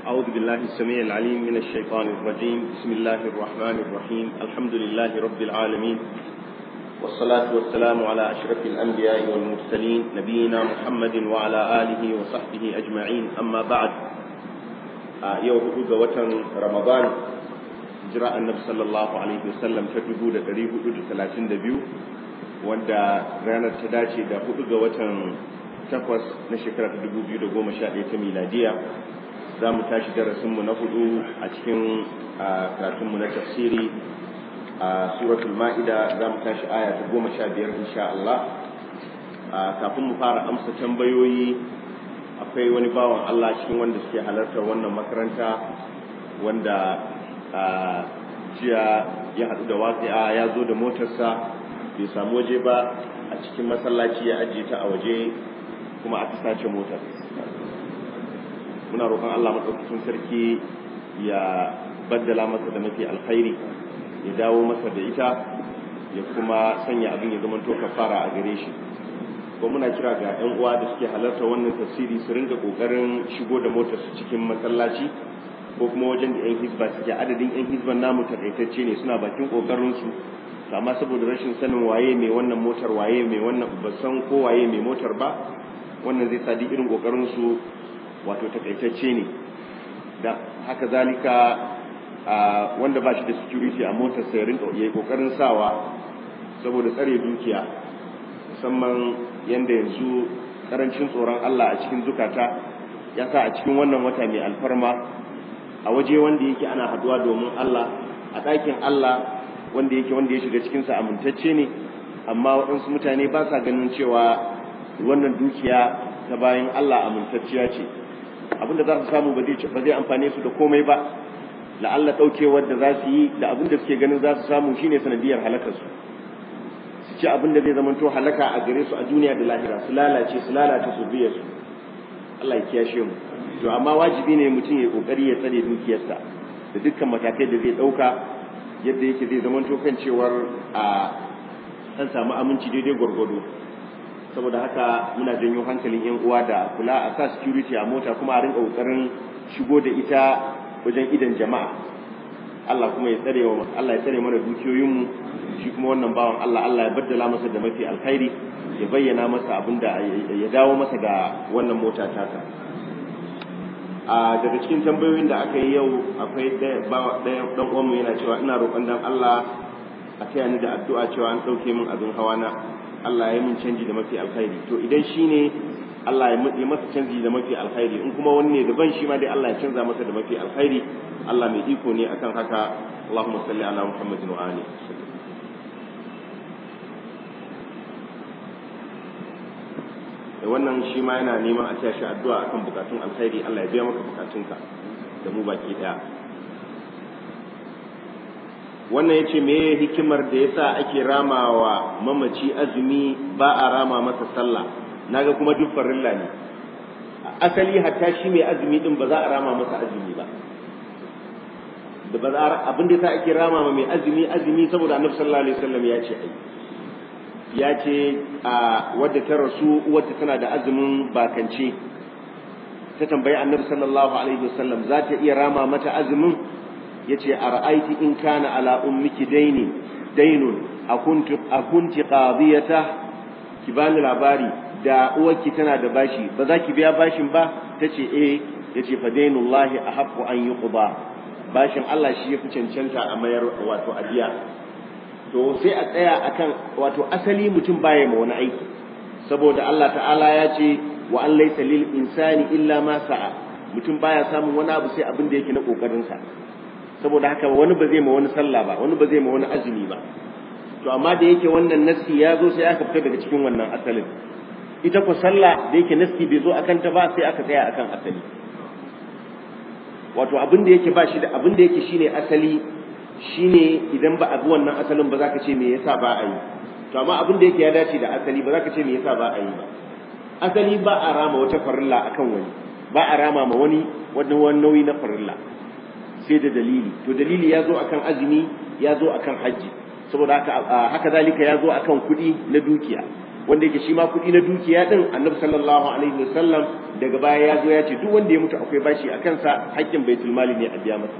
أعوذ بالله السميع العليم من الشيطان الرجيم بسم الله الرحمن الرحيم الحمد لله رب العالمين والصلاة والسلام على أشرف الأنبياء والمرسلين نبينا محمد وعلى آله وصحبه أجمعين أما بعد يوم وتن رمضان جراء النبي صلى الله عليه وسلم تدبو دا دريه دا ثلاثين دبيو wanda ranar ta dace da hudu ga watan takwas na shekara ta dubu biyu da goma sha ɗaya ta miladiya za mu tashi darasinmu na hudu a cikin karatunmu na tafsiri a suratul ma'ida za mu tashi aya ta goma sha biyar insha Allah kafin mu fara amsa tambayoyi akwai wani bawan Allah cikin wanda suke halartar wannan makaranta wanda jiya ya haɗu da waƙi'a ya zo da motarsa bai samu waje ba a cikin masallaci ya ajiye ta a waje kuma aka sace motar muna roƙon Allah maɗaukakin sarki ya baddala masa da mafi alkhairi ya dawo masa da ita ya kuma sanya abin ya zama to kafara a gare shi ko muna kira ga ƴan uwa da suke halarta wannan tafsiri su ringa kokarin shigo da motar su cikin masallaci ko kuma wajen da ƴan hizba suke adadin ƴan hizban namu takaitacce ne suna bakin kokarin su amma saboda rashin sanin waye mai wannan motar waye mai wannan ba san ko waye mai motar ba wannan zai sa irin kokarin su wato takaitacce ne da haka zalika wanda ba shi da security a motar sai rinka yayi kokarin sawa saboda tsare dukiya musamman yanda yanzu karancin tsoron Allah a cikin zukata ya sa a cikin wannan wata mai alfarma a waje wanda yake ana haduwa domin Allah a ɗakin Allah wanda yake wanda ya shiga cikinsa amintacce ne amma waɗansu mutane ba sa ganin cewa wannan dukiya ta bayan Allah amintacciya ce abinda za su samu ba zai amfane su da komai ba la'alla ɗaukewar da za su yi da abinda suke ganin za su samu shine sanadiyar halakarsu su ci abinda zai zamanto halaka a gare su a duniya da lahira su lalace su lalace su biya su Allah ya kiyashe mu to amma wajibi ne mutum ya kokari ya tsare dukiyarsa da dukkan matakai da zai ɗauka yadda yake zai zama kan cewar a an samu aminci daidai gwargwado saboda haka muna janyo hankalin yan uwa da kula a sa security a mota kuma a rinka kokarin shigo da ita wajen idan jama'a Allah kuma ya tsare wa Allah ya tsare mana dukiyoyinmu shi kuma wannan bawan Allah Allah ya baddala masa da mafi alkhairi ya bayyana masa abinda ya dawo masa da wannan mota tasa a daga cikin tambayoyin da aka yi yau akwai ɗaya ɗan uwanmu yana cewa ina roƙon dan Allah a taya ni da addu'a cewa an ɗauke min abin hawa na Allah ya min canji da mafi alkhairi to idan shi ne Allah ya yi masa canji da mafi alkhairi in kuma wani ne daban shi ma dai Allah ya canza masa da mafi alkhairi Allah mai iko ne akan haka Allahumma salli ala Muhammadin wa ali wannan shi ma yana neman a tashi addu'a akan bukatun alkhairi Allah ya biya maka bukatunka da mu baki daya wannan yace me hikimar da yasa ake ramawa mamaci azumi ba a rama masa sallah naga kuma duk farilla ne asali hatta shi mai azumi din ba za a rama masa azumi ba da ba za abin da yasa ake rama ma mai azumi azumi saboda annabi sallallahu alaihi wasallam ya ce ai ya ce a wadda ta rasu wadda tana da azumin bakance ta tambayi annabi sallallahu alaihi wasallam za ta iya rama mata azumin ya ce a ra'aiti in kana ala ummiki daini dainun a kunti qadiyata ki bani labari da uwarki tana da bashi ba za ki biya bashin ba ta ce eh ya ce fa dainullahi a haƙƙo an yi bashin Allah shi ya fi cancanta a mayar wato adiya to sai a tsaya akan wato asali mutum baya ma wani aiki saboda Allah ta'ala ya ce wa an laysa lil insani illa ma sa'a mutum baya samun wani abu sai abin da yake na kokarin sa saboda haka wani ba zai ma wani sallah ba wani ba zai ma wani azumi ba to amma da yake wannan nassi ya zo sai aka fita daga cikin wannan asalin ita ko sallah da yake nassi bai zo akan ta ba sai aka tsaya akan asali wato abin da yake ba shi da abin da yake shine asali shine idan ba a bi wannan asalin ba za ka ce me yasa ba a yi to amma abin da yake ya dace da asali ba za ka ce me yasa ba a yi ba asali ba a rama wata farilla akan wani ba a rama ma wani wani wani nauyi na farilla sai da dalili to dalili ya zo akan azumi ya zo akan hajji saboda haka haka zalika ya zo akan kuɗi na dukiya wanda yake shi ma kuɗi na dukiya din annabi sallallahu alaihi wasallam daga baya ya zo ya ce duk wanda ya mutu akwai bashi a kansa haƙƙin baitul mali ne a biya masa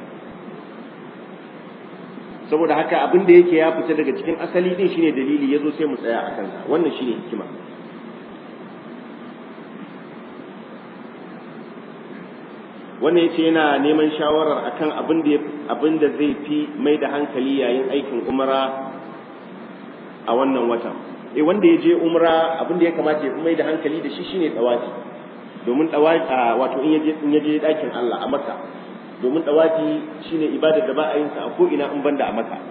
saboda haka abin da yake ya fita daga cikin asali din shine dalili yazo sai mu tsaya a kansa wannan shine hikima wannan yace yana neman shawarar akan abin da abin da zai fi mai da hankali yayin aikin umra a wannan watan eh wanda ya je umra abin da ya kamata ya fi mai da hankali da shi shine tawafi domin tawafi wato in yaje in yaje dakin Allah a Makka domin tawafi shine ibadar da ba a yin sa a ko ina in banda a Makka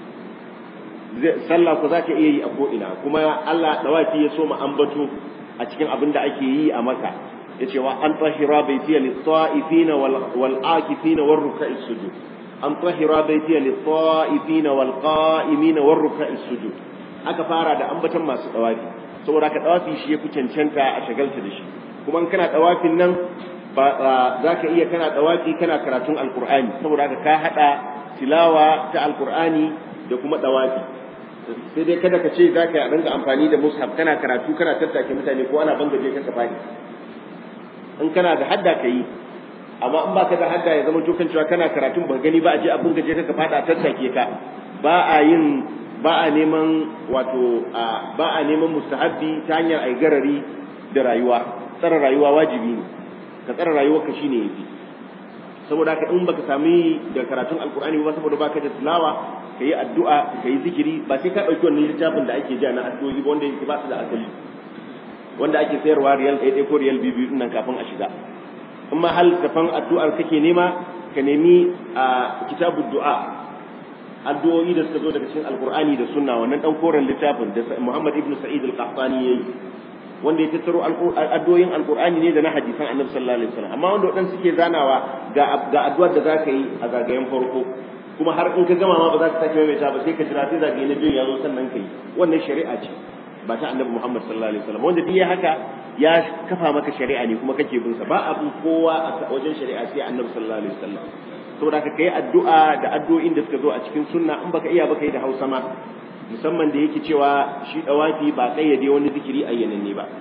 sallah ko zaka iya yi a ko ina kuma Allah tawafi ya so mu ambato a cikin abin da ake yi a Makka yace wa an tahira baitiya lit-ta'ifina wal-akifina war-ruk'i sujud an tahira baitiya lit-ta'ifina wal-qa'imina war-ruk'i sujud aka fara da ambatan masu dawafi saboda ka dawafi shi yafi cancanta a shagalta da shi kuma in kana dawafin nan ba za ka iya kana dawafi kana karatun alqur'ani saboda ka ka hada tilawa ta alqur'ani da kuma dawafi sai dai kada ka ce za ka rinka amfani da mushaf kana karatu kana tattake mutane ko ana bangaje ka ka in kana da hadda ka yi amma in baka da hadda ya zama tukan cewa kana karatun ba gani ba a je abin gaje ka fada tattake ka ba a yin ba a neman wato ba a neman mustahabbi ta hanyar ai garari da rayuwa tsara rayuwa wajibi ne ka tsara rayuwar ka shine yafi saboda haka in baka sami da karatun alkur'ani ba saboda baka da tilawa ka yi addu'a ka yi zikiri ba sai ka ɗauki wannan littafin da ake ja na addu'o'i ba wanda yake ba su da asali wanda ake sayarwa riyal ɗaya ɗaya ko riyal biyu biyu nan kafin a shiga in ma hal tafan addu'ar kake nema ka nemi a kitabu du'a addu'o'i da suka zo daga cikin alqur'ani da sunna wannan dan koren littafin da Muhammad ibn Sa'id al-Qahtani yayi wanda ya tattaro addu'o'in alqur'ani ne da na hadisan Annabi sallallahu alaihi wasallam amma wanda wadan suke zanawa ga ga addu'ar da zaka yi a zagayen farko kuma har in ka gama ma ba za ka sake maimaita ba sai ka jira sai zagaye na biyu ya zo sannan kai wannan shari'a ce ba ta annabi Muhammad sallallahu alaihi wasallam wanda duk ya haka ya kafa maka shari'a ne kuma kake bin sa ba abu kowa a wajen shari'a sai annabi sallallahu alaihi wasallam saboda ka kai addu'a da addu'o'in da suka zo a cikin sunna in baka iya baka yi da Hausa ma musamman da yake cewa shi dawafi ba kayyade wani zikiri ayyananne ba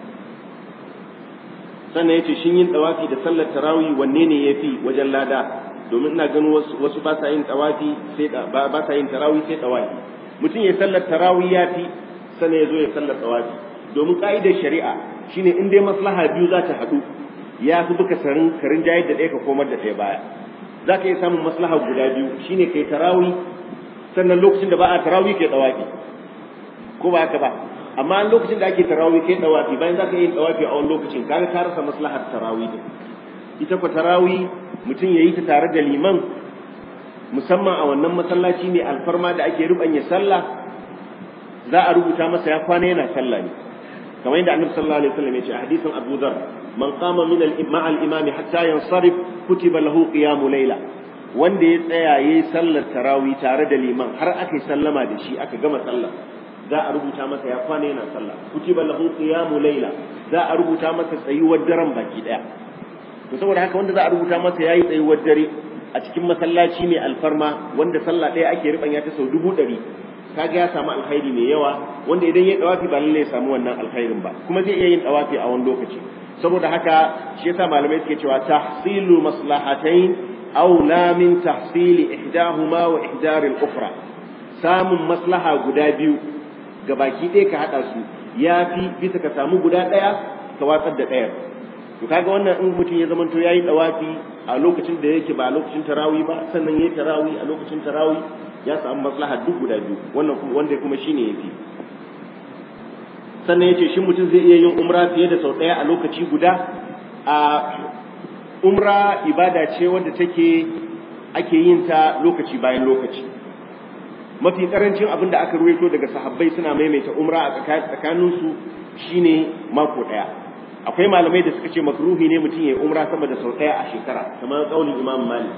sannan yace shin yin dawafi da sallar tarawih wanne ne yafi wajen lada domin ina ganin wasu wasu ba sa yin tawafi sai ba sa yin tarawih sai tawafi mutum ya sallar tarawih yafi sannan ya zo ya sallar tawafi domin ka'idar shari'a shine in dai maslaha biyu za ta haɗu ya fi duka sarin karin jayar da ɗaya ka komar da ɗaya baya za ka iya samun maslaha guda biyu shine kai tarawih sannan lokacin da ba a tarawih kai tawafi ko ba haka ba amma lokacin da ake tarawih kai tawafi bayan za ka yi tawafi a wani lokacin kaga ka rasa maslahar tarawih din ita ko tarawih mutum ya yi ta tare da liman musamman a wannan masallaci mai alfarma da ake rubanya sallah za a rubuta masa ya kwana yana sallah ne kamar yadda annabi sallallahu alaihi wasallam ya ce a hadisin Abu Dharr man qama min al-imam al-imam hatta yansarif kutiba lahu qiyamu layla wanda ya tsaya yayi sallar tarawih tare da liman har aka yi sallama da shi aka gama sallah za a rubuta masa ya kwana yana sallah kutiba lahu qiyamu layla za a rubuta masa tsayuwar daren baki daya to saboda haka wanda za a rubuta masa yayi tsayuwar dare a cikin masallaci mai alfarma wanda sallah ɗaya ake ribanya ta sau dubu ɗari kaga ya samu alkhairi mai yawa wanda idan ya dawafi ba lalle ya samu wannan alkhairin ba kuma zai iya yin dawafi a wani lokaci saboda haka shi yasa malamai suke cewa tahsilu maslahatain aw la min tahsili ihdahuma wa ihdar al-ukhra samun maslaha guda biyu gabaki ɗaya ka hada su yafi bisa ka samu guda ɗaya ka watsar da ɗaya to kaga wannan in mutum ya zamanto yayi dawafi a lokacin da yake ba a lokacin tarawih ba sannan yayi tarawih a lokacin tarawih ya samu maslaha duk guda biyu wannan kuma wanda kuma shine yafi sannan yace shin mutum zai iya yin umra fiye da sau daya a lokaci guda a umra ibada ce wanda take ake yin ta lokaci bayan lokaci mafi karancin abin da aka ruwaito daga sahabbai suna maimaita umra a tsakaninsu shine mako daya akwai malamai da suka ce makruhi ne mutum ya yi umra sama da sau daya a shekara kamar kaulin imam malik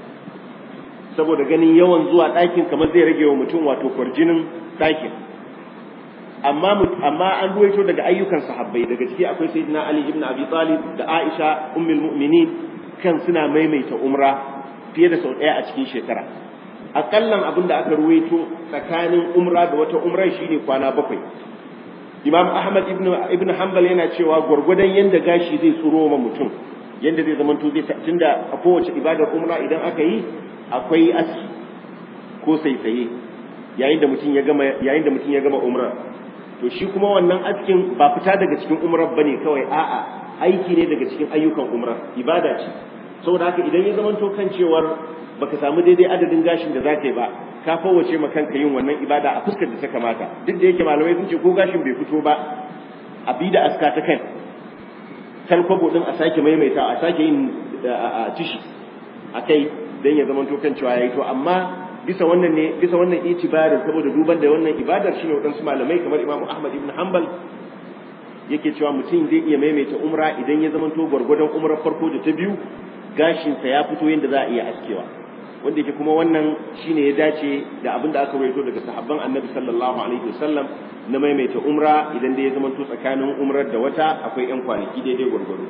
saboda ganin yawan zuwa ɗakin kamar zai rage wa mutum wato kwarjinin ɗakin amma amma an ruwaito daga ayyukan sahabbai daga ciki akwai sayyidina ali ibn abi talib da aisha ummul mu'minin kan suna maimaita umra fiye da sau ɗaya a cikin shekara akallan abin da aka ruwaito tsakanin umra da wata umrar shine kwana bakwai imam ahmad ibn ibn hanbal yana cewa gwargwadon yanda gashi zai tsuro ma mutum yanda zai zama to zai tunda a kowace ibadar umra idan aka yi akwai aski ko saisaye yayin da mutum ya gama yayin da mutum ya gama umra to shi kuma wannan askin ba fita daga cikin umrar bane kawai a'a aiki ne daga cikin ayyukan umra ibada ce saboda haka idan ya zama to kan cewar baka samu daidai adadin gashin da zaka yi ba ka fawace ma kanka yin wannan ibada a fuskar da ta kamata duk da yake malamai sun ce ko gashin bai fito ba a bi da aska ta kai talkwabo din a sake maimaita a sake yin tishi a kai dan ya zama to kan cewa yayi to amma bisa wannan ne bisa wannan itibarin saboda duban da wannan ibadar shine wadansu malamai kamar Imam Ahmad ibn Hanbal yake cewa mutum zai iya maimaita umra idan ya zama to gwargwadon umrar farko da ta biyu gashinsa ya fito yadda za a iya askewa wanda yake kuma wannan shine ya dace da abin da aka rawaito daga sahabban annabi sallallahu alaihi wasallam na maimaita umra idan da ya zama to tsakanin umrar da wata akwai yan kwanaki daidai gwargwado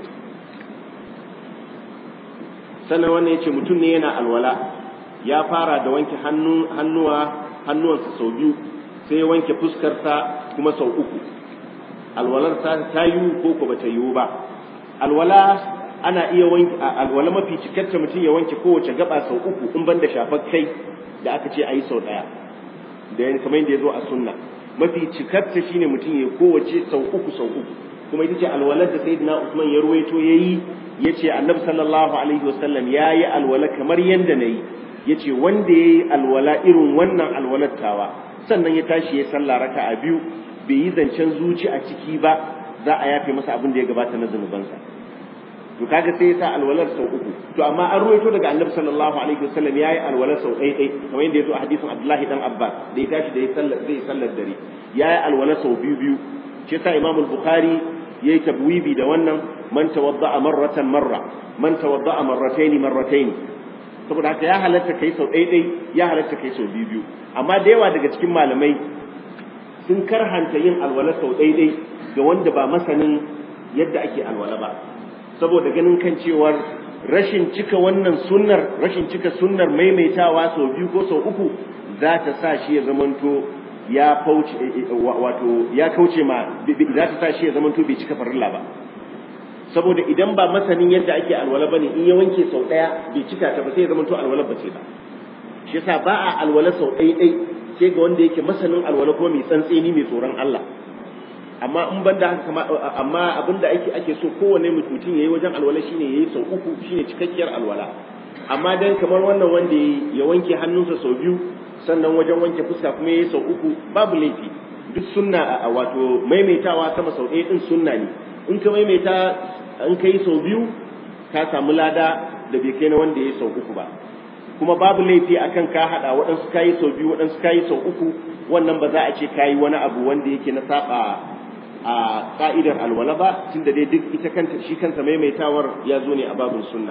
sannan wannan yace mutum ne yana alwala ya fara da wanke hannu hannuwa hannuwansa sau biyu sai ya wanke fuskarsa kuma sau uku alwalar ta ta yiwu ko ko bata yiwu ba alwala ana iya wanke alwala mafi cikarta mutum ya wanke kowace gaba sau uku in banda shafar kai da aka ce ayi sau daya da yan kamar yadda ya zo a sunna mafi cikarta shine mutum ya kowace sau uku sau uku kuma ita ce alwalar da sayyidina Usman ya ruwaito yayi yace annabi sallallahu alaihi wasallam yayi alwala kamar yanda nayi yace wanda yayi alwala irin wannan alwalar tawa sannan ya tashi ya sallah raka'a biyu bai yi zancen zuci a ciki ba za a yafe masa abin da ya gabata na zunubansa to kaga sai ya sa alwalar sau uku to amma an ruwaito daga annabi sallallahu alaihi wasallam yayi alwalar sau ɗaya ɗaya kamar yadda ya zo a hadisin Abdullahi dan Abbas da ya tashi da ya sallar zai sallar dare yayi alwalar sau biyu biyu shi yasa Imam al-Bukhari yayi tabwibi da wannan man tawadda'a marratan marra man tawadda'a marratayn marratayn saboda haka ya halatta kai sau ɗaya ɗaya ya halatta kai sau biyu biyu amma da yawa daga cikin malamai sun karhanta yin alwala sau ɗaya ɗaya ga wanda ba masanin yadda ake alwala ba saboda ganin kan cewar rashin cika wannan sunnar rashin cika sunnar maimaitawa sau biyu ko sau uku za ta sa shi ya zamanto ya fauce wato ya kauce ma za ta sa shi ya zamanto bai cika farilla ba saboda idan ba masanin yadda ake alwala bane in ya wanke sau daya bai cika ta ba sai ya zamanto alwala ba ce ba shi yasa ba a alwala sau ɗaya ɗai sai ga wanda yake masanin alwala ko mai tsantseni mai tsoron Allah amma in ban da haka amma abin da ake ake so kowane mutum yayi wajen alwala shine yayi sau uku shine cikakkiyar alwala amma dan kamar wannan wanda ya wanke hannunsa sau biyu sannan wajen wanke fuska kuma yayi sau uku babu laifi duk sunna wato maimaitawa sama sau ɗaya din sunna ne in ka maimaita in ka yi sau biyu ka samu lada da bai kai na wanda ya yi sau uku ba kuma babu laifi akan ka haɗa waɗansu ka yi sau biyu waɗansu ka yi sau uku wannan ba za a ce ka yi wani abu wanda yake na saba a ka'idar alwala ba tunda dai duk ita kanta shi kansa maimaitawar ya zo ne a babin sunna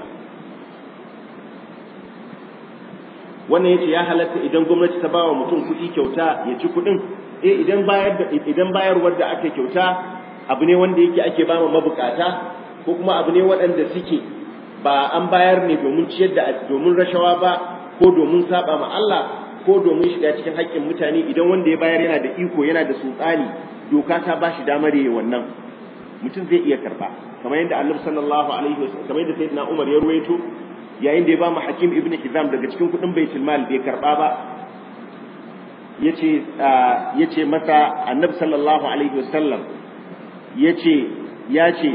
wannan yace ya halatta idan gwamnati ta bawa mutum kuɗi kyauta ya ci kuɗin eh idan bayar da idan bayarwar da aka kyauta abu ne wanda yake ake ba mabukata ko kuma abu ne waɗanda suke ba an bayar ne domin ciyar da domin rashawa ba ko domin saba ma Allah ko domin shiga cikin haƙƙin mutane idan wanda ya bayar yana da iko yana da sultani doka ta ba shi damar yayi wannan mutum zai iya karba kamar yadda Annabi sallallahu alaihi wasallam kamar yadda Sayyidina Umar ya ruwaito yayin da ya ba mu Hakim ibn Hizam daga cikin kuɗin Baitul Mal bai karba ba yace yace masa Annabi sallallahu alaihi wasallam yace ya ce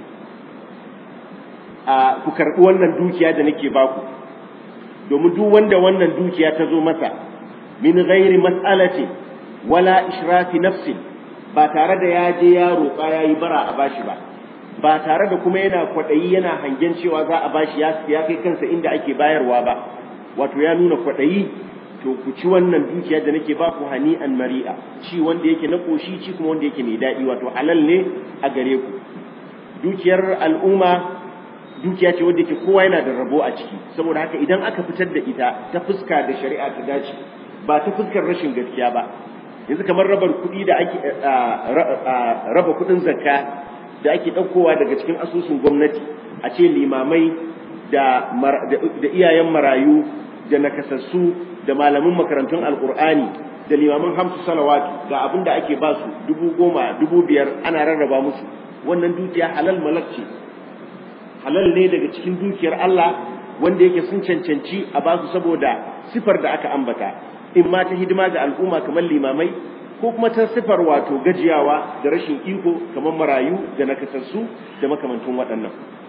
ku karɓi wannan dukiya da nake baku domin duk wanda wannan dukiya ta zo masa min ghairi mas'alati wala ishrafi nafsin ba tare da ya je ya roƙa ya yi bara a bashi ba ba tare da kuma yana kwaɗayi yana hangen cewa za a bashi ya kai kansa inda ake bayarwa ba wato ya nuna kwaɗayi to ku ci wannan dukiya da nake ba ku hani an mari'a ci wanda yake na ƙoshi ci kuma wanda yake mai daɗi wato halal ne a gare ku dukiyar al'umma dukiya ce wanda yake kowa yana da rabo a ciki saboda haka idan aka fitar da ita ta fuska da shari'a ta dace ba ta fuskar rashin gaskiya ba yanzu kamar rabar kuɗi da ake raba kuɗin zakka da ake ɗaukowa daga cikin asusun gwamnati a ce limamai da iyayen marayu da nakasassu da malamin makarantun alkur'ani da limamin hamsu salawatu ga abin da ake ba su dubu goma dubu biyar ana rarraba musu wannan dukiya halal malak ce halal ne daga cikin dukiyar Allah wanda yake sun cancanci a ba su saboda sifar da aka ambata in ma ta hidima ga al'umma kamar limamai ko kuma ta sifar wato gajiyawa da rashin iko kamar marayu da nakasassu da makamantun waɗannan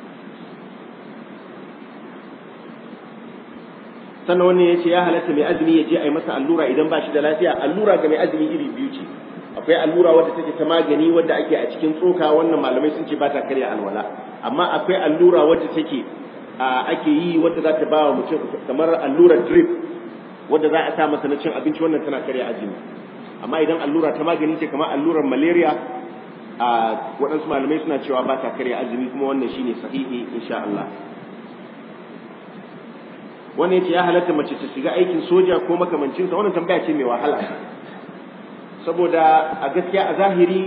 sannan wannan ya ce ya halatta mai azumi ya je a yi masa allura idan ba shi da lafiya allura ga mai azumi iri biyu ce akwai allura wadda take ta magani wadda ake a cikin tsoka wannan malamai sun ce ba ta karya alwala amma akwai allura wadda take ake yi wadda za ta ba wa mutum kamar allurar drip wadda za a sa masa na cin abinci wannan tana karya azumi amma idan allura ta magani ce kamar allurar malaria a waɗansu malamai suna cewa ba ta karya azumi kuma wannan shine sahihi insha Allah wannan yace ya halatta mace ta shiga aikin soja ko makamancin sa wannan tambaya ce mai wahala saboda a gaskiya a zahiri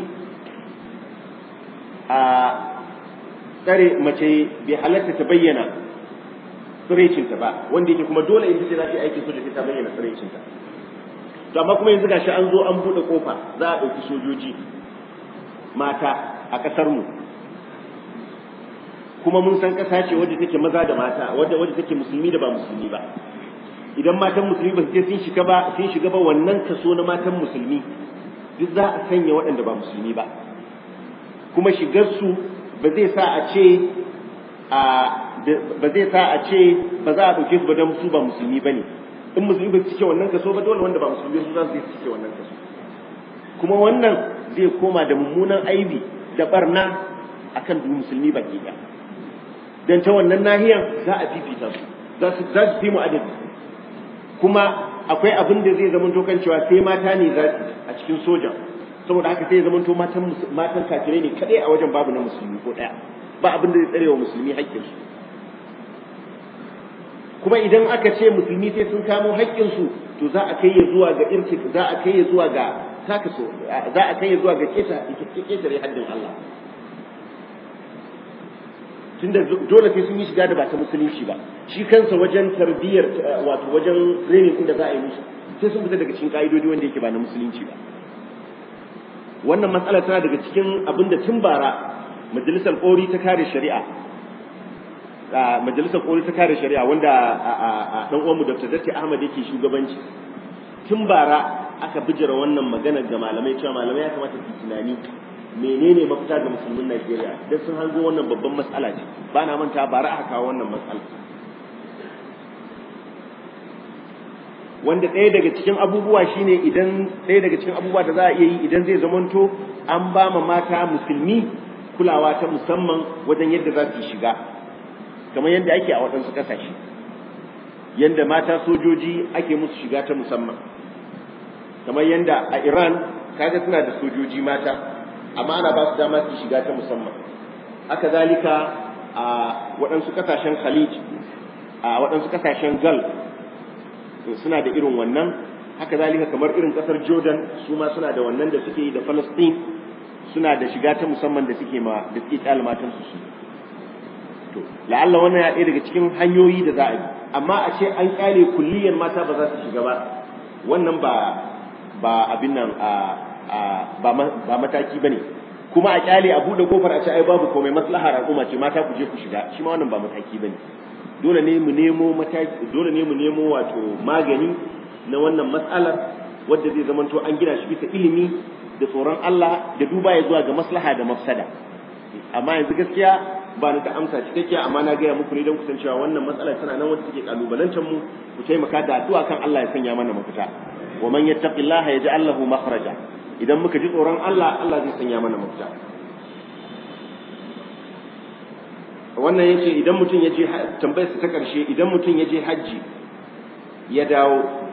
a tsare mace bai halatta ta bayyana tsiraicinta ba wanda yake kuma dole in ce za ta yi aikin soja ta bayyana tsiraicinta to amma kuma yanzu gashi an zo an buɗe kofa za a ɗauki sojoji mata a ƙasar mu kuma mun san ƙasa ce wadda take maza da mata wadda wadda take musulmi da ba musulmi ba idan matan musulmi ba su ce sun shiga ba sun shiga ba wannan kaso na matan musulmi duk za a sanya waɗanda ba musulmi ba kuma shigar su ba zai sa a ce a ba zai sa a ce ba za a ɗauke su ba don su ba musulmi ba ne in musulmi ba su cike wannan kaso ba dole wanda ba musulmi su za su cike wannan kaso kuma wannan zai koma da mummunan aibi da barna akan duk musulmi baki ɗaya dan ta wannan nahiyar za a fifita su za su za su fi mu adadi kuma akwai abin da zai zama kan cewa sai mata ne za su a cikin soja saboda haka sai zama to matan matan kafirai ne kadai a wajen babu na musulmi ko daya ba abin da zai tsare wa musulmi haƙƙin su kuma idan aka ce musulmi sai sun kamo haƙƙin su to za a kai ya zuwa ga irki za a kai ya zuwa ga taka so za a kai ya zuwa ga keta ketare haddin Allah tunda dole sai sun yi shiga da ba ta musulunci ba shi kansa wajen tarbiyyar wato wajen training din da za a yi musu sai sun fita daga cikin ka'idodi wanda yake ba na musulunci ba wannan matsala tana daga cikin abin da tun bara majalisar kori ta kare shari'a majalisar kori ta kare shari'a wanda dan uwanmu Dr. Datti Ahmad yake shugabanci tun bara aka bijira wannan maganar ga malamai cewa malamai ya kamata su tunani menene mafita ga musulmin Najeriya dan sun hango wannan babban matsala ce ba na manta bara aka kawo wannan matsala wanda ɗaya daga cikin abubuwa shine idan ɗaya daga cikin abubuwa da za a iya yi idan zai zamanto an ba ma mata musulmi kulawa ta musamman wajen yadda za su shiga kamar yadda ake a waɗansu ƙasashe yadda mata sojoji ake musu shiga ta musamman kamar yadda a Iran kaga suna da sojoji mata amma ana ba su dama su shiga ta musamman haka zalika a waɗansu ƙasashen khalij a waɗansu ƙasashen gal suna da irin wannan haka zalika kamar irin ƙasar jordan su ma suna da wannan da suke yi da palestine suna da shiga ta musamman da suke ma da suke kyale matan su to la'alla wannan ya ɗaya daga cikin hanyoyi da za a yi amma a ce an kyale kulliyar mata ba za su shiga ba wannan ba ba abin nan a ba mataki bane kuma a kyale a bude kofar a ce ai babu komai maslahar al'umma ce mata ku je ku shiga shi ma wannan ba mataki bane dole ne mu nemo mataki dole ne mu nemo wato magani na wannan matsalar wadda zai zamanto an gina shi bisa ilimi da tsoron Allah da duba ya zuwa ga maslaha da mafsada amma yanzu gaskiya ba ni da amsa cikakkiya amma na gaya muku ne don kusan cewa wannan matsalar tana nan wadda take kalubalantar mu ku taimaka da addu'a kan Allah ya sanya mana mafita wa man yattaqillaha yaj'al lahu makhraja idan muka ji tsoron Allah Allah zai sanya mana mafita wannan yace idan mutum ya je tambayar ta karshe idan mutum ya je hajji ya dawo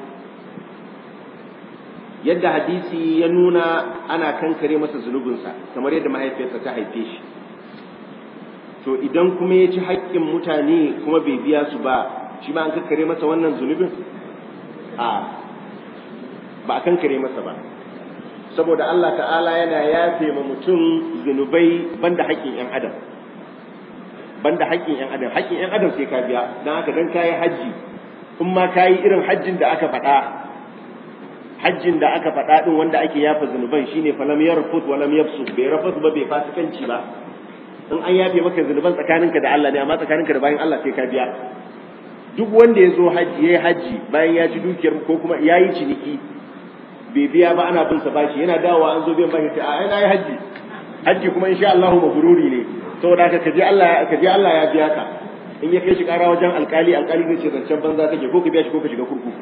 yadda hadisi ya nuna ana kankare masa zunubinsa kamar yadda mahaifiyarsa ta haife shi to idan kuma ya ci haƙƙin mutane kuma bai biya su ba shi ma an kankare masa wannan zunubin a ba a kankare masa ba saboda Allah ta'ala yana yafe ma mutum zunubai banda haƙƙin 'yan adam banda haƙƙin 'yan adam haƙƙin 'yan adam sai ka biya don haka dan kayi hajji in ma kayi irin hajjin da aka faɗa hajjin da aka faɗa din wanda ake yafa zunuban shine falam yarfut walam yafsu bai rafas ba bai fasikanci ba in an yafe maka zunuban tsakaninka da Allah ne amma tsakaninka da bayan Allah sai ka biya duk wanda ya zo haji yayi haji bayan ya ci dukiyar ko kuma yayi ciniki bai biya ba ana bin sa bashi yana dawowa an zo biyan bashi sai ai na yi haji haji kuma insha Allah mabruri ne saboda haka kaje Allah kaje Allah ya biya ka in ya kai shi kara wajen alkali alkali zai ce zancen banza kake ko ka biya shi ko ka shiga kurkuku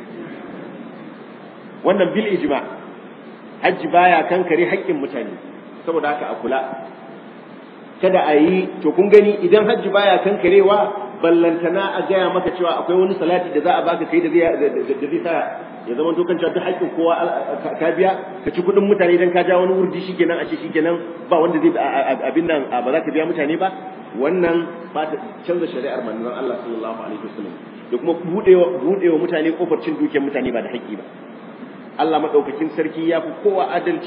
wannan bil ijma hajji baya kankare haƙƙin mutane saboda haka a kula kada a yi to kun gani idan hajji baya kankarewa ballantana a gaya maka cewa akwai wani salati da za a baka kai da zai sa ya zama to kan cewa duk haƙƙin kowa ka biya ka ci kuɗin mutane idan ka ja wani wurdi shikenan a ce shikenan ba wanda zai abin nan ba za ka biya mutane ba wannan ba ta canza shari'ar manzon Allah sallallahu alaihi wasallam da kuma budewa budewa mutane kofar cin dukiyar mutane ba da haƙƙi ba Allah madaukakin sarki ya fi kowa adalci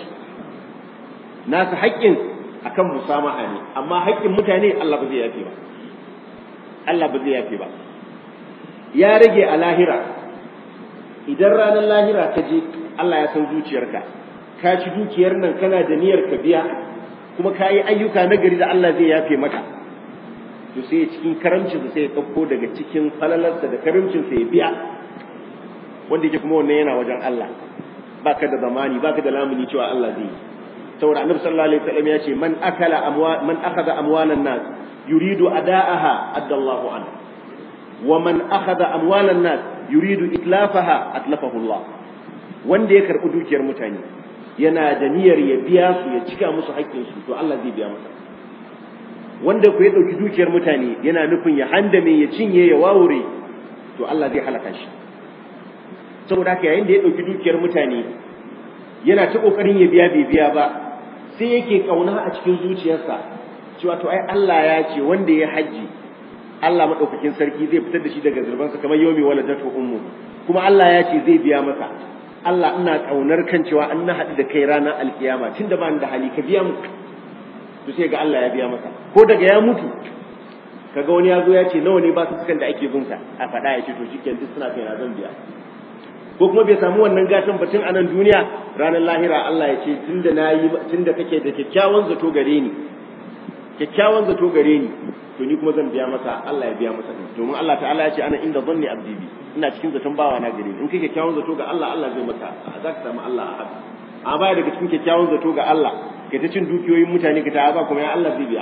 nasu haƙƙin akan musamaha ne amma haƙƙin mutane Allah ba zai yafe ba Allah ba zai yafe ba ya rage a lahira idan ranar lahira ka je Allah ya san zuciyarka ka ci dukiyar nan kana da niyyar ka biya kuma ka yi ayyuka na gari da Allah zai yafe maka to sai cikin karamcinsa sai ya ɗauko daga cikin falalarsa da karamcinsa ya biya wanda yake kuma wannan yana wajen Allah baka da zamani baka da lamuni cewa Allah zai yi saboda annabi sallallahu alaihi wasallam ya ce man akala amwa man akhadha amwalan nas yuridu ada'aha addallahu an wa man akhadha amwalan nas yuridu itlafaha atlafahu Allah wanda ya karbi dukiyar mutane yana da niyyar ya biya su ya cika musu haƙƙin su to Allah zai biya masa wanda ku ya dauki dukiyar mutane yana nufin ya handame ya cinye ya wawure to Allah zai halaka shi saboda haka yayin da ya dauki dukiyar mutane yana ta kokarin ya biya bai biya ba sai yake kauna a cikin zuciyarsa cewa to ai Allah ya ce wanda ya haji Allah madaukakin sarki zai fitar da shi daga zurbansa kamar yomi waladatu ummu kuma Allah ya ce zai biya masa Allah ina kaunar kan cewa an na haɗu da kai ranar alkiyama tunda ba ni da hali ka biya mu to sai ga Allah ya biya masa ko daga ya mutu kaga wani ya zo ya ce nawa ne ba su sukan da ake bin sa a faɗa ya ce to shikenan duk suna kai na zan biya ko kuma bai samu wannan gatan batun a nan duniya ranar lahira Allah ya ce tunda nayi tunda kake da kyakkyawan zato gare ni kyakkyawan zato gare ni to ni kuma zan biya masa Allah ya biya masa domin Allah ta'ala ya ce ana inda zanni abdi bi ina cikin zaton bawa na gare ni in kai kyakkyawan zato ga Allah Allah zai maka za ka samu Allah a haka amma baya daga cikin kyakkyawan zato ga Allah kai ta cin dukiyoyin mutane ka ta ba kuma ya Allah zai biya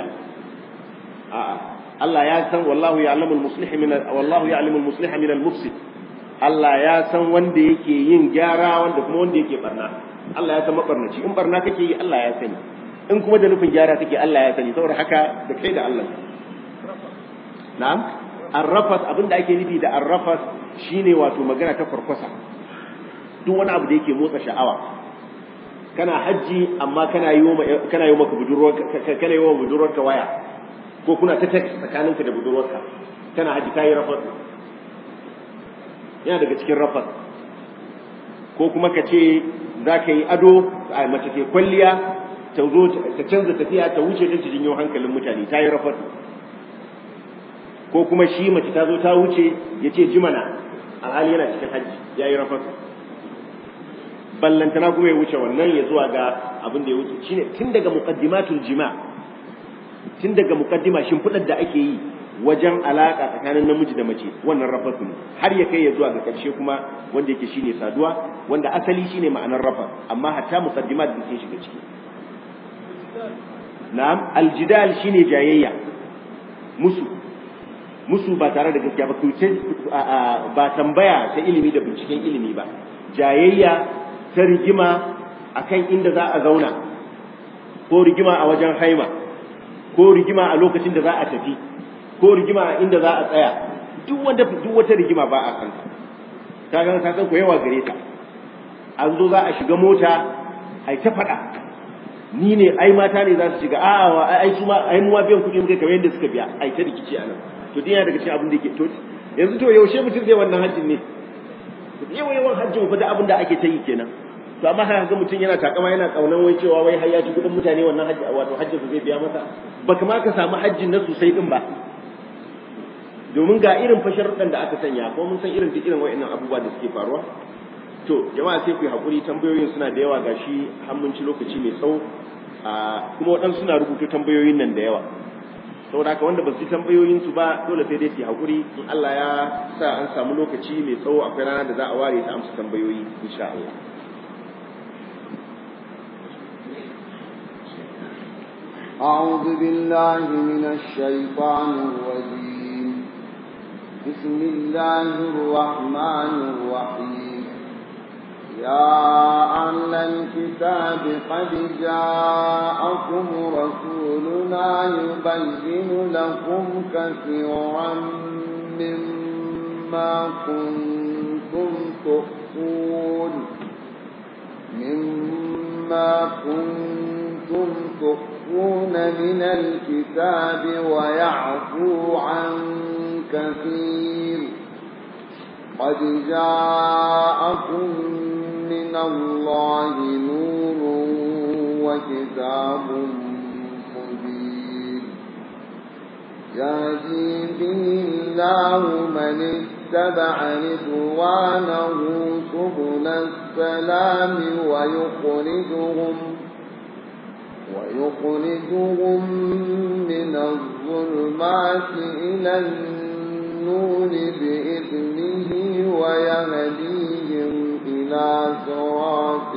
a'a Allah ya san wallahu ya'lamul muslih min wallahu ya'lamul muslih min al-mufsid Allah ya san wanda yake yin gyara wanda kuma wanda yake barna Allah ya san mabarnaci in barna kake yi Allah ya sani in kuma da nufin gyara kake Allah ya sani saboda haka da kai da Allah na'am arrafas abin da ake nufi da arrafas shine wato magana ta farkwasa duk wani abu da yake motsa sha'awa kana hajji amma kana yi kana yi maka budurwar kana yi wa budurwarka waya ko kuna ta text tsakaninka da budurwarka kana hajji kai rafas yana daga cikin rafas ko kuma ka ce za ka yi ado a mace ke kwalliya ta zo ta canza tafiya ta wuce ta jinyo hankalin mutane ta yi rafas ko kuma shi mace ta zo ta wuce ya ce jimana alhali yana cikin hajji ya yi rafas ballantana kuma ya wuce wannan ya zuwa ga abin da ya wuce shine tun daga muqaddimatul jima tun daga muqaddima shimfiɗar da ake yi wajen alaka tsakanin namiji da mace wannan rafas ne har ya kai ya zuwa ga ƙarshe kuma wanda yake shine saduwa wanda asali shine ma'anar rafas amma hatta muqaddimat da sun shiga ciki na'am aljidal shine jayayya musu musu ba tare da gaskiya ba ba tambaya ta ilimi da binciken ilimi ba jayayya ta rigima akan inda za a zauna ko rigima a wajen haima ko rigima a lokacin da za a tafi ko rigima a inda za a tsaya duk wanda duk wata rigima ba a san ta ga ka san ko yawa gare ta an zo za a shiga mota ai ta faɗa ni ne ai mata ne za su shiga a'a ai su ma ai mu biyan kuɗin kai kamar yadda suka biya ai ta rikici a nan to dai daga cikin abin da yake to yanzu to yaushe mutum zai wannan hajjin ne yawan yawan hajjin fa da abin da ake ta yi kenan to amma haka ga mutum yana takama yana kaunan wai cewa wai har ya ci kudin mutane wannan hajji wato hajjin zai biya masa baka ma ka samu hajjin na sosai din ba domin ga irin fasharuɗan da aka sanya ko mun san irin duk irin wa'annan abubuwa da suke faruwa to jama'a sai ku yi hakuri tambayoyin suna da yawa gashi har mun ci lokaci mai tsawo kuma waɗansu suna rubuta tambayoyin nan da yawa saboda haka wanda ba su yi tambayoyin su ba dole sai dai su yi hakuri in Allah ya sa an samu lokaci mai tsawo akwai rana da za a ware ta amsa tambayoyi insha Allah أعوذ بالله من الشيطان الرجيم بسم الله الرحمن الرحيم يا أهل الكتاب قد جاءكم رسولنا يبين لكم كثيرا مما كنتم تخفون مما كنتم تخفون من الكتاب ويعفو عن كثير قد جاءكم من الله نور وكتاب مبين يهدي به الله من اتبع رضوانه سبل السلام ويخرجهم ويخرجهم من الظلمات إلى النور بإذنه ويهديهم إلى صراط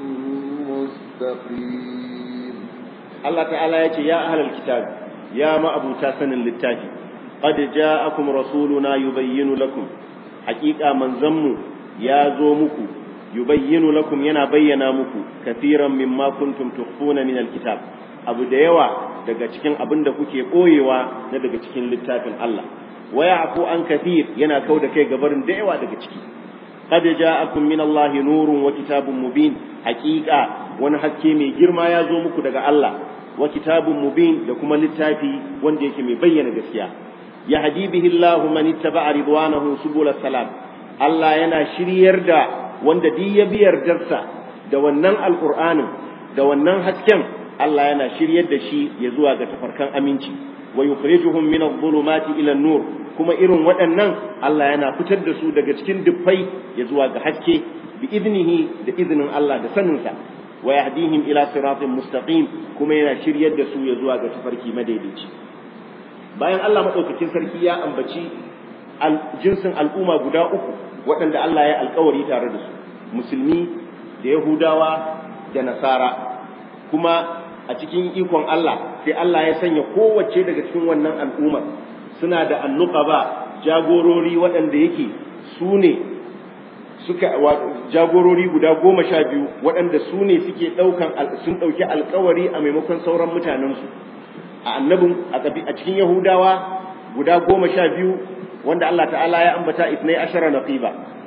مستقيم الله تعالى يقول يا أهل الكتاب يا ما أبو تاسن للتاجي قد جاءكم رسولنا يبين لكم حقيقة من زموا يا زومكم yubayyinu lakum yana bayyana muku kathiran mimma kuntum tukhfuna min alkitab abu da yawa daga cikin abin da kuke boyewa na daga cikin littafin Allah wa ya'fu an kathir yana kauda kai gabarin da yawa daga ciki qad ja'akum min Allah nurun wa kitabun mubin haqiqa wani haske mai girma ya zo muku daga Allah wa kitabun mubin da kuma littafi wanda yake mai bayyana gaskiya yahdi bihi Allah man ittaba'a ridwanahu subul salam Allah yana shiryar da wanda duk ya bi yardarsa da wannan alqur'anin da wannan hasken Allah yana shiryar da shi ya zuwa ga tafarkan aminci wa yukhrijuhum min adh-dhulumati ila an-nur kuma irin waɗannan Allah yana fitar da su daga cikin dufai ya zuwa ga haske bi idnihi da izinin Allah da saninsa wa yahdihim ila siratin mustaqim kuma yana shiryar da su ya zuwa ga tafarki madaidaici bayan Allah madaukakin sarki ya ambaci jinsin al'umma guda uku waɗanda Allah ya alkawari tare da su musulmi da yahudawa da nasara kuma a cikin ikon Allah sai Allah ya sanya kowace daga cikin wannan al'umma suna da annuqaba jagorori waɗanda yake su ne suka jagorori guda goma sha biyu waɗanda su ne suke ɗaukan sun ɗauki alkawari a maimakon sauran mutanensu a annabin a cikin yahudawa guda goma sha biyu wanda Allah ta'ala ya ambata isnai ashara naqiba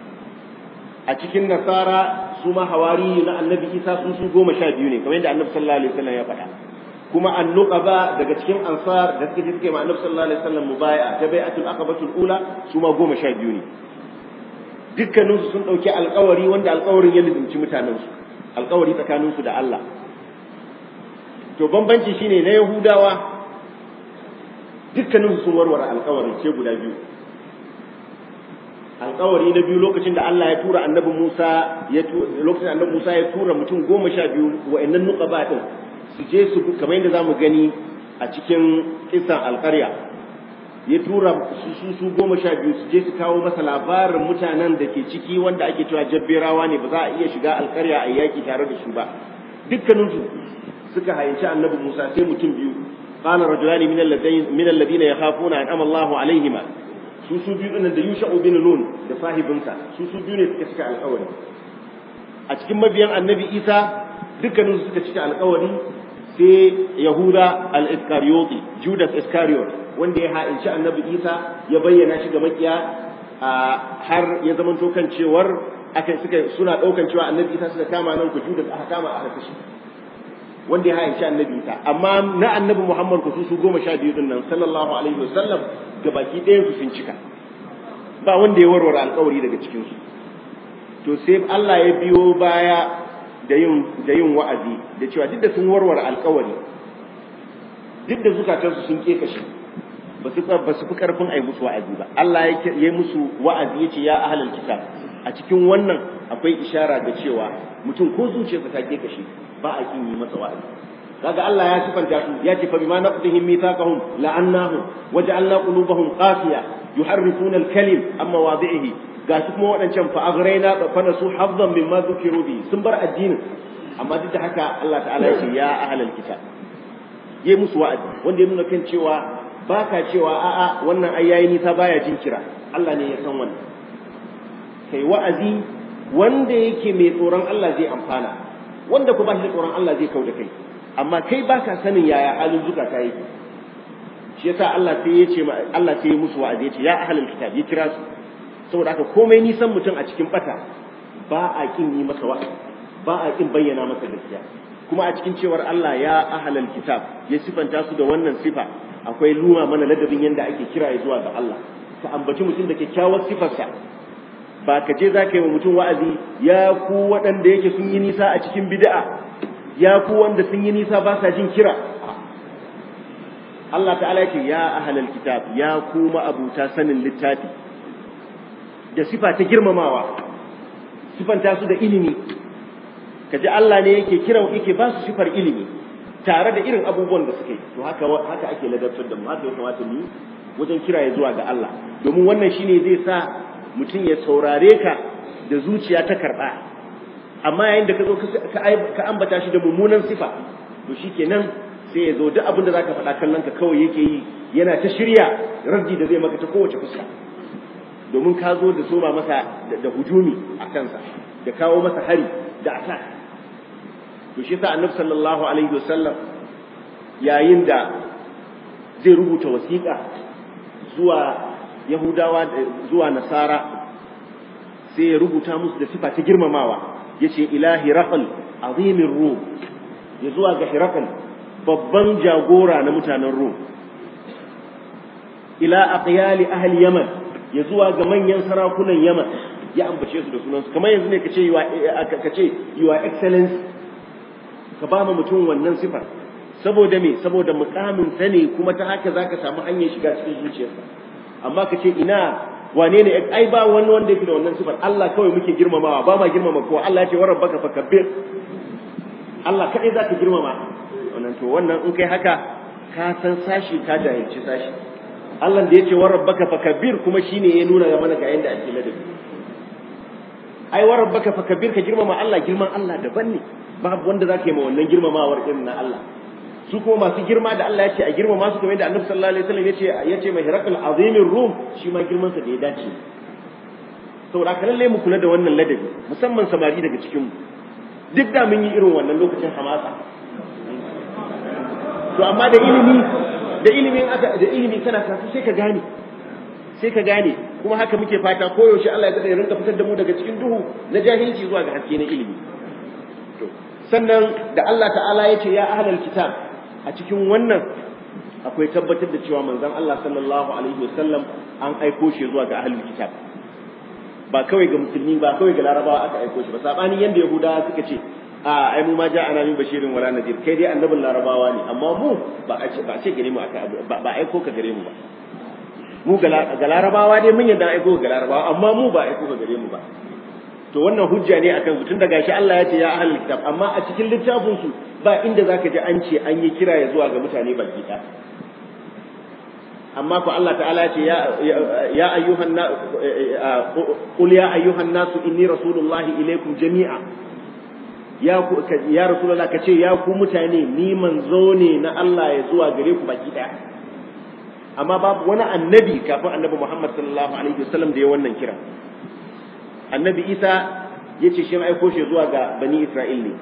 a cikin nasara su ma hawari na annabi isa sun su goma sha biyu ne kamar yadda annabi sallallahu alaihi wasallam ya faɗa kuma annuqaba daga cikin ansar da suka je suka yi ma annabi sallallahu alaihi wasallam mubai'a ta bai'atul aqabatul ula su ma goma sha biyu ne dukkanin su sun dauki alƙawari wanda alƙawarin ya lizimci mutanen su alƙawari tsakanin su da Allah to bambanci shine na yahudawa dukkanin su sun warware alƙawarin ce guda biyu alkawari na biyu lokacin da Allah ya tura annabi Musa ya lokacin annabi Musa ya tura mutum goma sha biyu wa'annan nuqaba din su je su kamar yadda zamu gani a cikin kisan alƙarya ya tura su su su goma sha biyu su je su kawo masa labarin mutanen da ke ciki wanda ake cewa jabberawa ne ba za a iya shiga alƙarya a yaki tare da su ba dukkanin su suka hayyaci annabi Musa sai mutum biyu qala rajulani min alladhina yakhafuna an Allahu alaihima su su biyu da Yusha'u bin Nun da sahibinsa su su biyu ne suka cika alƙawari a cikin mabiyan Annabi Isa dukkanin su suka cika alƙawari sai Yahuda al-Iskariyoti Judas Iscariot wanda ya ha'inci Annabi Isa ya bayyana shi ga makiya har ya zamanto kan cewar aka suka suna daukan cewa Annabi Isa suka kama nan ku Judas aka kama aka kashe wanda ya ha'inci Annabi Isa amma na Annabi Muhammad ku su goma sha biyu din nan sallallahu alaihi wasallam baki ɗayan su sun cika ba wanda ya warware alkawari daga cikin su to sai Allah ya biyo baya da yin da yin wa'azi da cewa duk da sun warware alkawari duk da zukatansu sun kekashe ba su ba su fi karfin ai musu wa'azi ba Allah ya yi musu wa'azi yace ya ahlul kitab a cikin wannan akwai ishara ga cewa mutum ko zuciyarsa ta ke kashi ba a kin yi masa wa'azi kaga Allah ya sifanta su ya ce fa bima naqdihim mithaqahum la'annahum waja'alna qulubahum qasiya yuharrifuna al-kalim amma wadi'ihi ga su kuma waɗancan fa aghraina fa nasu hazzan mimma dhukiru bi sun bar addinin amma duk da haka Allah ta'ala ya ce ya ahlal kitab yayi musu wa'azi wanda ya nuna kan cewa baka cewa a'a wannan ai yayi nisa baya jin kira Allah ne ya san wannan kai wa'azi wanda yake mai tsoron Allah zai amfana wanda ku ba shi da tsoron Allah zai kauda kai amma kai baka sanin yaya halin zukata yake shi yasa Allah sai ya ce Allah sai ya musu wa'azi ya ce ya ahlul kitab ya kira su saboda haka komai nisan mutum a cikin bata ba a kin yi masa wa'azi ba a kin bayyana masa gaskiya kuma a cikin cewar Allah ya ahlul kitab ya sifanta su da wannan sifa akwai luma mana ladabin yanda ake kira ya zuwa ga Allah ka ambaci mutum da kyakkyawar sifarsa ba ka je za ka yi wa mutum wa'azi ya ku waɗanda yake sun yi nisa a cikin bid'a ya ku wanda sun yi nisa ba sa jin kira Allah ta'ala yake ya ahlal kitab ya ku ma'abuta sanin littafi da sifa ta girmamawa sifanta su da ilimi kaji Allah ne yake kira yake ba su sifar ilimi tare da irin abubuwan da suke to haka haka ake ladabtar da mu haka ya kamata mu wajen kira ya zuwa ga Allah domin wannan shine zai sa mutum ya saurare ka da zuciya ta karɓa amma yayin da ka zo ka ambata shi da mummunan sifa to shikenan sai ya zo duk abin da zaka faɗa kallon ka kawai yake yi yana ta shirya raddi da zai maka ta kowace fuska domin ka zo da soma masa da hujumi a kansa da kawo masa hari da attack to shi yasa annabi sallallahu alaihi wasallam yayin da zai rubuta wasiƙa zuwa Yahudawa zuwa Nasara sai ya rubuta musu da sifa ta girmamawa yace ilahi raqal azimin rum ya zuwa ga hiraqal babban jagora na mutanen rum ila aqyali ahli yaman ya zuwa ga manyan sarakunan yaman ya ambace su da sunansu kamar yanzu ne kace yiwa kace yiwa excellence ka ba mutum wannan sifar saboda me saboda mukamin sa ne kuma ta haka zaka samu hanyar shiga cikin zuciyarsa amma ka ce ina wane ne ai ba wani wanda yake da wannan sifar Allah kawai muke girmamawa ba ma girmama kowa Allah ya ce wa rabbaka fakabbir Allah kadai zaka girmama wannan to wannan in kai haka ka san sashi ka jahilci sashi Allah da ya ce wa rabbaka fakabbir kuma shine ya nuna ga mana ga yanda ake ladabi ai wa rabbaka fakabbir ka girmama Allah girman Allah daban ne babu wanda zaka yi ma wannan girmamawar irin na Allah su kuma masu girma da Allah ya ce a girmama su kamar yadda Annabi sallallahu alaihi wasallam ya ce ya ce mai hirakul azimin rum shi ma girman sa da ya dace saboda haka lalle mu kula da wannan ladabi musamman samari daga cikin mu duk da mun yi irin wannan lokacin hamasa to amma da ilimi da ilimin aka da ilimi kana kasu sai ka gane sai ka gane kuma haka muke fata koyaushe Allah ya ya rinka fitar da mu daga cikin duhu na jahilci zuwa ga haske na ilimi to sannan da Allah ta'ala ya ce ya ahlal kitab a cikin wannan akwai tabbatar da cewa manzon Allah sallallahu alaihi wasallam an aiko shi zuwa ga ahlul kitab ba kawai ga musulmi ba kawai ga larabawa aka aiko shi ba sabani yanda yahudawa suka ce a ai mu ma ja'ana min bashirin wala nadir kai dai annabin larabawa ne amma mu ba a ce ba a ce gare mu aka ba aiko ka gare mu ba mu ga larabawa dai mun yadda aiko ga larabawa amma mu ba aiko ka gare mu ba to wannan hujja ne akan su tun da gashi Allah ya ce ya ahlul kitab amma a cikin littafin su ba inda zaka ji an ce an yi kira ya zuwa ga mutane baki ɗaya amma ko Allah ta'ala ya ce ya ayyuhan na qul ya ayyuhan nasu inni rasulullahi ilaikum jami'a ya ku ya rasulullah kace ya ku mutane ni manzo ne na Allah ya zuwa gare ku baki ɗaya amma babu wani annabi kafin annabi Muhammad sallallahu alaihi wasallam da ya wannan kira annabi Isa ya ce shi aiko shi zuwa ga bani Isra'il ne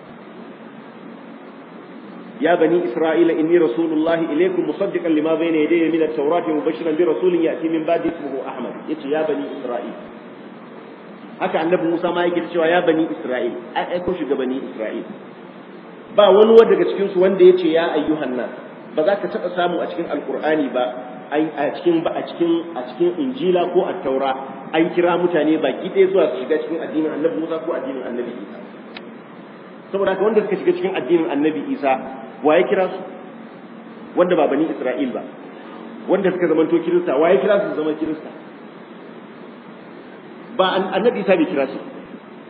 يا بني إسرائيل إني رسول الله إليكم مصدقا لما بين يدي من التوراة مبشرا برسول يأتي من بعد اسمه أحمد يتي يا بني إسرائيل haka annabi Musa ma yake cewa ya bani Isra'il ai aiko shi ga bani Isra'il ba wani wanda daga cikin su wanda yace ya ayyuhan nas ba za ka taba samu a cikin alqur'ani ba a cikin ba a cikin a cikin injila ko at-taura an kira mutane baki ɗaya zuwa su shiga cikin addinin annabi Musa ko addinin annabi Isa saboda haka wanda suka shiga cikin addinin annabi Isa wa ya kira su wanda ba bani Isra'il ba wanda suka zamanto kirista wa ya kira su zama kirista ba annabi Isa bai kira su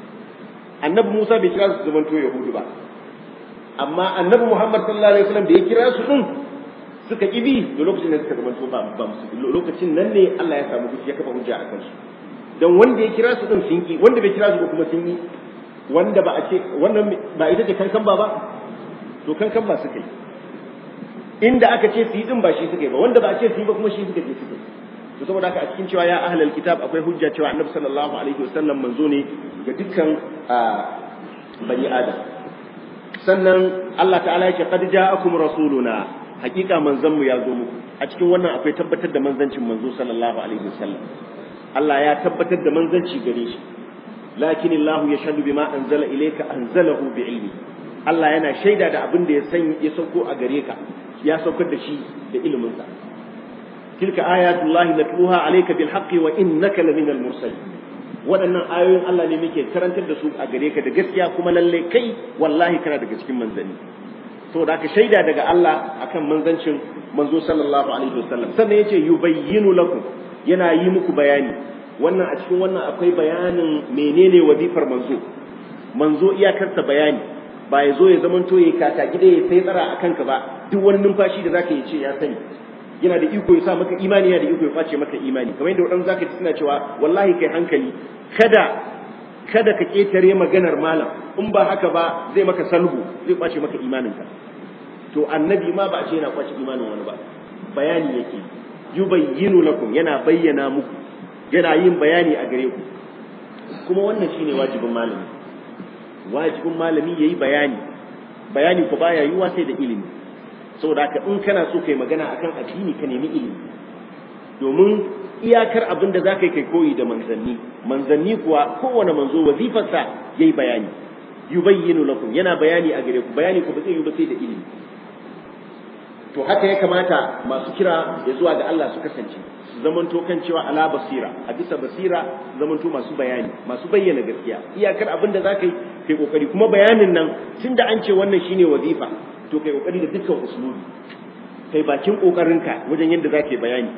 annabi Musa bai kira su zamanto yahudu ba amma annabi Muhammad sallallahu alaihi wasallam da ya kira su din suka kibi da lokacin da suka zamanto ba ba lokacin nan ne Allah ya samu hujja ya kafa hujja a kansu dan wanda ya kira su din sun ki wanda bai kira su ba kuma sun yi wanda ba a ce wannan ba ita ce kankan ba ba to kankan ba suka yi inda aka ce su yi din ba shi suka yi ba wanda ba a ce su yi ba kuma shi suka je suka yi to saboda haka a cikin cewa ya ahlal kitab akwai hujja cewa annabi sallallahu alaihi wasallam manzo ne ga dukkan bani adam sannan Allah ta'ala ya ce qad ja'akum rasuluna hakika manzon mu ya zo muku a cikin wannan akwai tabbatar da manzancin manzo sallallahu alaihi wasallam Allah ya tabbatar da manzanci gare shi lakin Allah yashhadu bima anzala ilayka anzalahu bi ilmi Allah yana shaida da abin da ya san ya sauko a gare ka ya saukar da shi da ilimin sa tilka ayatullahi natluha alayka bil haqqi wa innaka laminal mursalin waɗannan ayoyin Allah ne muke karantar da su a gare ka da gaskiya kuma lalle kai wallahi kana daga cikin manzanni saboda haka shaida daga Allah akan manzancin manzo sallallahu alaihi wasallam sannan yace yubayyinu lakum yana yi muku bayani wannan a cikin wannan akwai bayanin menene wazifar manzo manzo iyakarsa bayani ba ya zo ya zamanto ya kata gida ya sai tsara a kanka ba duk wani numfashi da zaka yi ce ya sani yana da iko ya sa maka imani yana da iko ya kwace maka imani kamar yadda wadansu zaka ji suna cewa wallahi kai hankali kada kada ka ketare maganar malam in ba haka ba zai maka salhu zai kwace maka imaninka to annabi ma ba a ce yana kwace imanin wani ba bayani yake yubayyinu lakum yana bayyana muku yana yin bayani a gare ku kuma wannan shine wajibin malami wajibin malami yayi bayani bayani ko baya yiwa sai da ilimi saboda haka in kana so kai magana akan addini ka nemi ilimi domin iyakar abin da za ka yi kai koyi da manzanni manzanni kuwa kowane manzo wazifarsa ya yi bayani yubayyinu lakum yana bayani a gare ku bayani ku ba zai yi ba sai da ilimi to haka ya kamata masu kira ya zuwa ga Allah su kasance su zamanto kan cewa ala basira a bisa basira su zamanto masu bayani masu bayyana gaskiya iyakar abin da za ka yi kai kokari kuma bayanin nan tun da an ce wannan shine wazifa to kai kokari da dukkan usulubi kai bakin kokarinka wajen yadda za ka yi bayani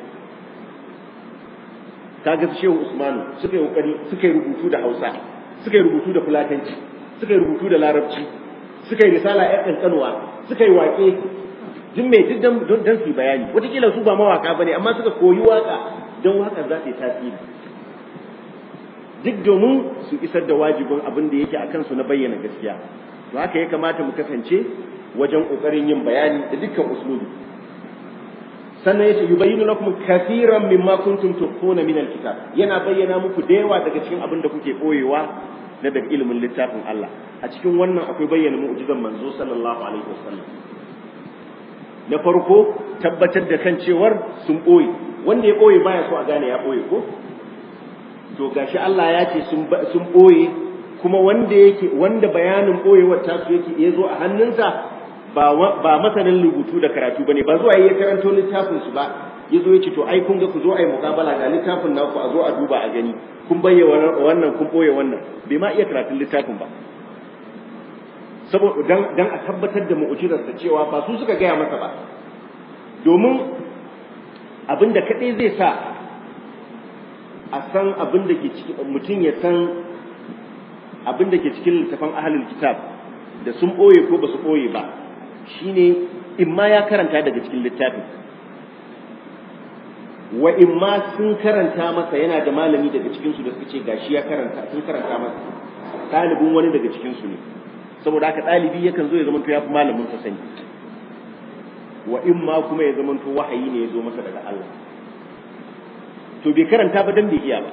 kaga su shehu usmanu suka yi kokari suka yi rubutu da hausa suka yi rubutu da fulatanci suka yi rubutu da larabci suka yi risala ya kankanuwa suka yi waƙe duk mai duk don don su bayani wataƙila su ba mawaka bane amma suka koyi waka don waka za ta yi tasiri duk domin su isar da wajibin abin da yake a kansu na bayyana gaskiya to haka ya kamata mu kasance wajen ƙoƙarin yin bayani da dukkan uslubi sannan yace yubayyinu lakum kathiran mimma kuntum tukhfuna min alkitab yana bayyana muku da yawa daga cikin abin da kuke boyewa na daga ilimin littafin Allah a cikin wannan akwai bayyana mu'jizan manzo sallallahu alaihi wasallam na farko tabbatar da kan cewar sun boye wanda ya boye baya so a gane ya boye ko to gashi Allah ya ce sun sun boye kuma wanda yake wanda bayanin boyewar tasu yake ya zo a hannunsa ba ba masanin rubutu da karatu bane ba zuwa ya karanto littafin su ba ya zo ya ce to ai kun ga ku zo ai muqabala ga littafin naku a zo a duba a gani kun bayyana wannan kun boye wannan bai ma iya karatun littafin ba saboda dan dan a tabbatar da mu'jizarsa cewa ba su suka gaya masa ba domin abin da kadai zai sa a san abin da ke cikin mutum ya san abin da ke cikin littafin ahlul kitab da sun boye ko ba su boye ba shine in ma ya karanta daga cikin littafin wa in ma sun karanta masa yana da malami daga cikinsu da suka ce gashi ya karanta sun karanta masa ɗalibin wani daga cikinsu ne saboda haka ɗalibi yakan zo ya zamanto ya fi malamin sa sani wa in ma kuma ya zamanto wahayi ne ya zo masa daga Allah to bai karanta ba dan bai iya ba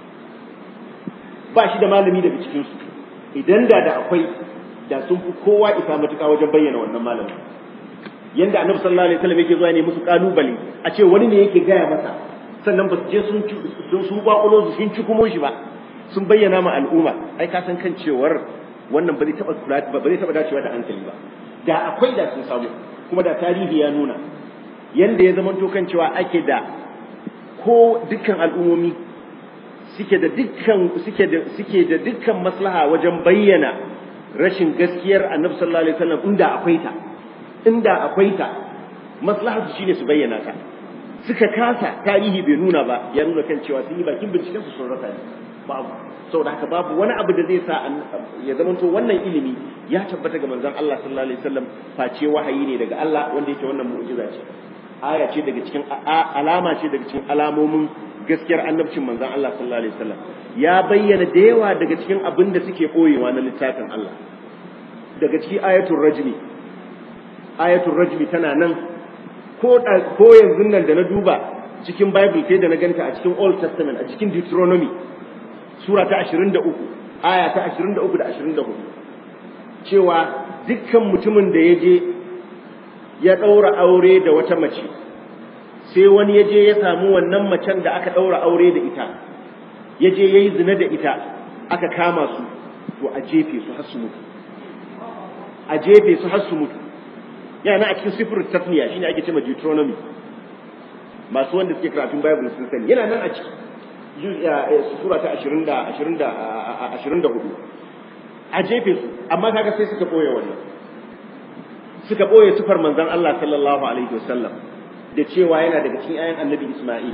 ba shi da malami daga cikinsu idan da da akwai da sun fi kowa isa matuƙa wajen bayyana wannan malamin yanda annabi sallallahu alaihi wasallam yake zuwa ne musu kalubale a ce wani ne yake gaya masa sannan ba su je sun sun su ba su sun ci kuma shi ba sun bayyana ma al'umma ai ka san kan cewar wannan ba zai taba kula ba zai taba dacewa da hankali ba da akwai da sun samu kuma da tarihi ya nuna yanda ya zama kan cewa ake da ko dukkan al'ummomi suke da dukkan suke da suke da dukkan maslaha wajen bayyana rashin gaskiyar annabi sallallahu alaihi wasallam inda akwai ta inda akwai ta maslahar su shine su bayyana ta suka kasa tarihi bai nuna ba ya nuna kan cewa sun yi bakin binciken su sun rasa ne babu saboda haka babu wani abu da zai sa ya zamanto wannan ilimi ya tabbata ga manzon Allah sallallahu alaihi wasallam face wahayi ne daga Allah wanda yake wannan mu'jiza ce aya ce daga cikin alama ce daga cikin alamomin gaskiyar annabcin manzon Allah sallallahu alaihi wasallam ya bayyana da yawa daga cikin abin da suke koyewa na littafin Allah daga cikin ayatul rajmi ayatul rajmi tana nan ko ko yanzu nan da na duba cikin bible sai da na ganta a cikin old testament a cikin deuteronomy sura ta 23 aya ta 23 da 24 cewa dukkan mutumin da ya je ya ɗaura aure da wata mace sai wani ya je ya samu wannan macen da aka ɗaura aure da ita ya je ya yi zina da ita aka kama su to a jefe su har su mutu a jefe su har su mutu yana a cikin sifirin tasniya shine ake cewa deuteronomy masu wanda suke karatun bible sun sani yana nan a ciki sura ta 20 da 20 da 24 a jefe su amma kaga sai suka boye wannan suka boye sufar manzon Allah sallallahu alaihi wasallam da cewa yana daga cikin ayan annabi Isma'il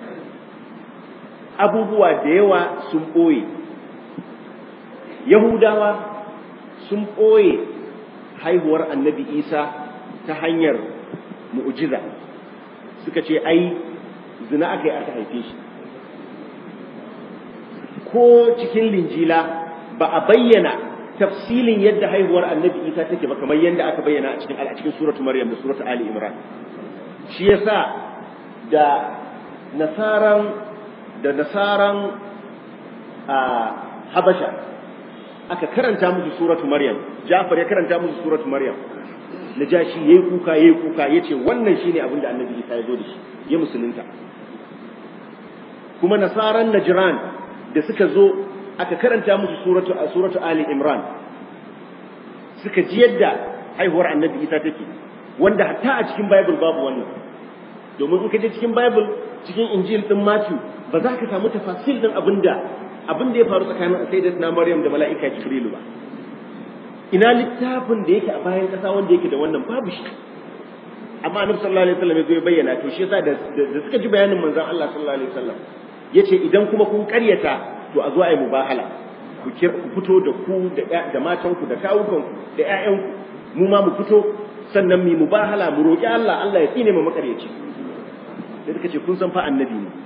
abubuwa da yawa sun boye Yahudawa sun boye haihuwar annabi Isa ta hanyar mu'jiza suka ce ai zina aka yi aka haife shi ko cikin linjila ba a bayyana tafsilin yadda haihuwar annabi isa take ba kamar yadda aka bayyana a cikin a cikin suratu maryam da suratu ali imran shi yasa da nasaran da nasaran a habasha aka karanta musu suratu maryam jafar ya karanta musu suratu maryam najashi yayi kuka yayi kuka yace wannan shine abin da annabi isa ya zo da shi ya musulunta kuma nasaran najran da suka zo aka karanta musu suratu suratu ali imran suka ji yadda haihuwar annabi isa take wanda hatta a cikin bible babu wannan domin in ka je cikin bible cikin injil din matthew ba za ka samu tafasil din abinda abin da ya faru tsakanin sayyidatina maryam da mala'ika jibrilu ba ina littafin da yake a bayan kasa wanda yake da wannan babu shi amma annabi sallallahu alaihi wasallam ya zo ya bayyana to shi yasa da suka ji bayanin manzon Allah sallallahu alaihi wasallam yace idan kuma kun karyata to a zo a yi mubahala ku fito da ku da matanku da kawukanku da ƴaƴanku mu ma mu fito sannan mu mubahala mu roƙi Allah Allah ya tsine mu makaryaci sai suka ce kun san fa annabi ne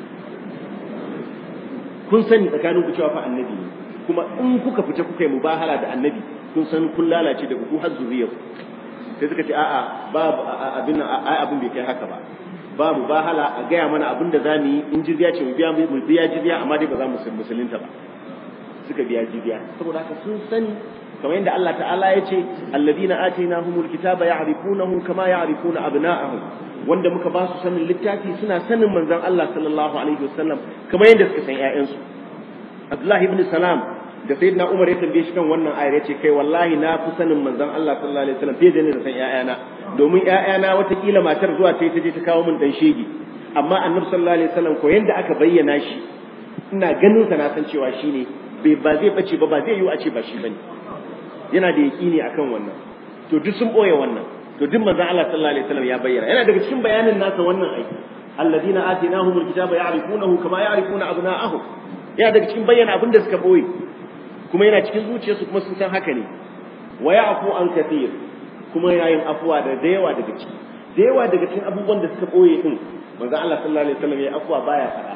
kun sani tsakanin ku cewa fa annabi ne kuma in kuka fita kuka yi mubahala da annabi kun san kun lalace daga ku har zuriyar sai suka ce a'a babu abin ai abin bai kai haka ba ba mu bahala a gaya mana abin da za mu yi in jizya ce mu biya mu biya jizya amma dai ba za mu musulunta ba suka biya jizya saboda haka sun sani kamar yadda Allah ta'ala ya ce alladina atainahumul kitaba ya'rifunahu kama ya'rifuna abna'ahum wanda muka ba su sanin littafi suna sanin manzon Allah sallallahu alaihi wasallam kamar yadda suka san ƴaƴansu Abdullahi ibn Salam da sayyidina Umar ya tambaye shi kan wannan ayar ya ce kai wallahi na fi sanin manzon Allah sallallahu alaihi wasallam fiye da ni da san ƴaƴana domin ƴaƴana watakila matar zuwa ta ta je ta kawo min dan shege amma annabi sallallahu alaihi wasallam ko yanda aka bayyana shi ina ganin sa na san cewa shine bai ba zai bace ba ba zai yiwu a ce ba shi bane yana da yaqini akan wannan to duk sun boye wannan to duk manzon Allah sallallahu alaihi wasallam ya bayyana yana daga cikin bayanin nasa wannan aiki alladina atainahumul kitaba ya'rifunahu kama ya'rifuna abna'ahum yana daga cikin bayyana abin da suka boye kuma yana cikin zuciyarsu kuma sun san haka ne wa ya'fu an kathir kuma yana yin afuwa da da yawa daga ciki da yawa daga cikin abubuwan da suka boye din manzo Allah sallallahu alaihi wasallam ya afuwa baya faɗa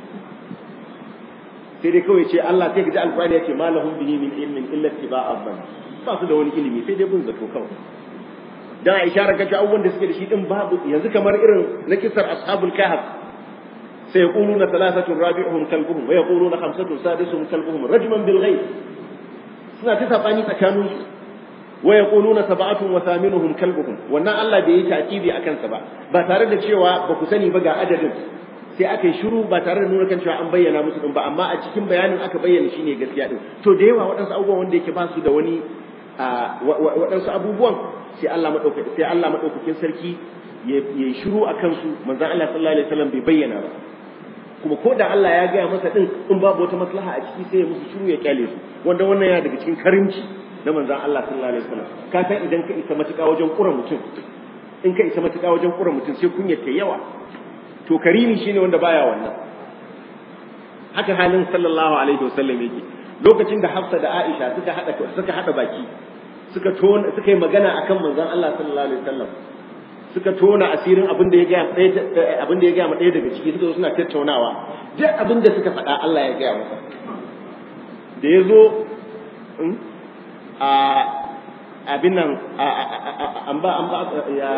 sai dai kawai ce Allah sai ka ji alqur'ani yace ma lahum bihi min ilmin illa ittiba'a dhann ba su da wani ilimi sai dai bin zato kawai dan a isharar kace abubuwan da suke da shi din babu yanzu kamar irin na kisar ashabul kahf sai yaquluna thalathatun rabi'uhum kalbuhum wa yaquluna khamsatun sadisuhum kalbuhum rajman bil ghaib suna ta sabani tsakanin su wa yaquluna sab'atun wa thaminuhum kalbuhum wannan Allah bai yi takibi akan sa ba ba tare da cewa ba ku sani ba ga adadin sai aka yi shiru ba tare da nuna kan cewa an bayyana musu din ba amma a cikin bayanin aka bayyana shine gaskiya din to da yawa waɗansu abubuwan wanda yake ba su da wani waɗansu abubuwan sai Allah madaukakin sai Allah madaukakin sarki ya yi shiru a kansu manzon Allah sallallahu alaihi wasallam bai bayyana ba kuma ko da Allah ya gaya masa din in babu wata maslaha a ciki sai ya musu shiru ya kyale su wanda wannan yana daga cikin karimci na manzon Allah sallallahu alaihi wasallam ka san idan ka isa matuƙa wajen ƙura mutum in ka isa matuƙa wajen ƙura mutum sai kunyar ta yawa to karimi shine wanda baya wannan haka halin sallallahu alaihi wasallam yake lokacin da Hafsa da Aisha suka hada suka hada baki suka tona suka yi magana akan manzon Allah sallallahu alaihi wasallam suka tona asirin abin da ya gaya ɗaya abin da ya gaya ɗaya daga ciki suka zo suna tattaunawa duk abin da suka faɗa Allah ya gaya masa da ya zo a abin nan an ba an ba ya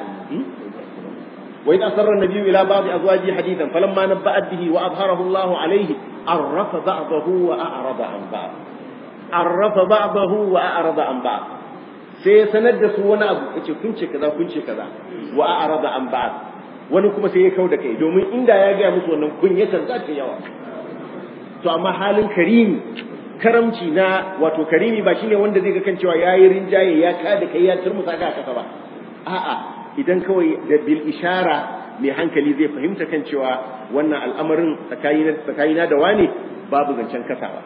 wa idh asarra an-nabiyyu ila ba'd azwajihi hadithan falamma nabba'at bihi wa adharahu Allahu alayhi arrafa ba'dahu wa a'rada an ba'd arrafa ba'dahu wa a'rada an ba'd sai ya sanar da su wani abu yace kun ce kaza kun ce kaza wa a'rada an ba'd wani kuma sai ya kau da kai domin inda ya ga musu wannan kunyatan za ta yawa to amma halin karimi karamci na wato karimi ba shine wanda zai ga kan cewa yayi rinjaye ya kada kai ya turmusa ka kasa ba a'a idan kawai da bil ishara mai hankali zai fahimta kan cewa wannan al'amarin tsakanina da wane babu zancen kasawa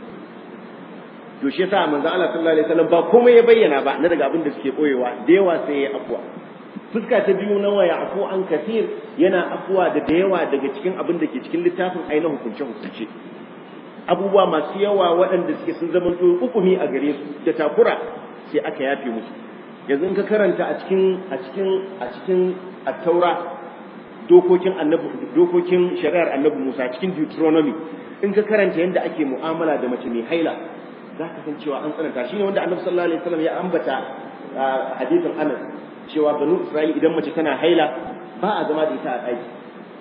to shi yasa manzo Allah sallallahu alaihi wasallam ba komai ya bayyana ba na daga abin da suke boyewa da yawa sai ya afwa fuska ta biyu na waya afu an kasir yana afwa da da yawa daga cikin abin da ke cikin littafin ainihin hukunce hukunce abubuwa masu yawa waɗanda suke sun zama hukumi a gare su da takura sai aka yafe musu yanzu in ka karanta a cikin a cikin a cikin at-taura dokokin annabi dokokin shari'ar annabi Musa cikin Deuteronomy in ka karanta yadda ake mu'amala da mace mai haila za ka san cewa an tsananta shine wanda annabi sallallahu alaihi wasallam ya ambata hadisin Anas cewa banu Isra'il idan mace tana haila ba a zama da ita a ɗaki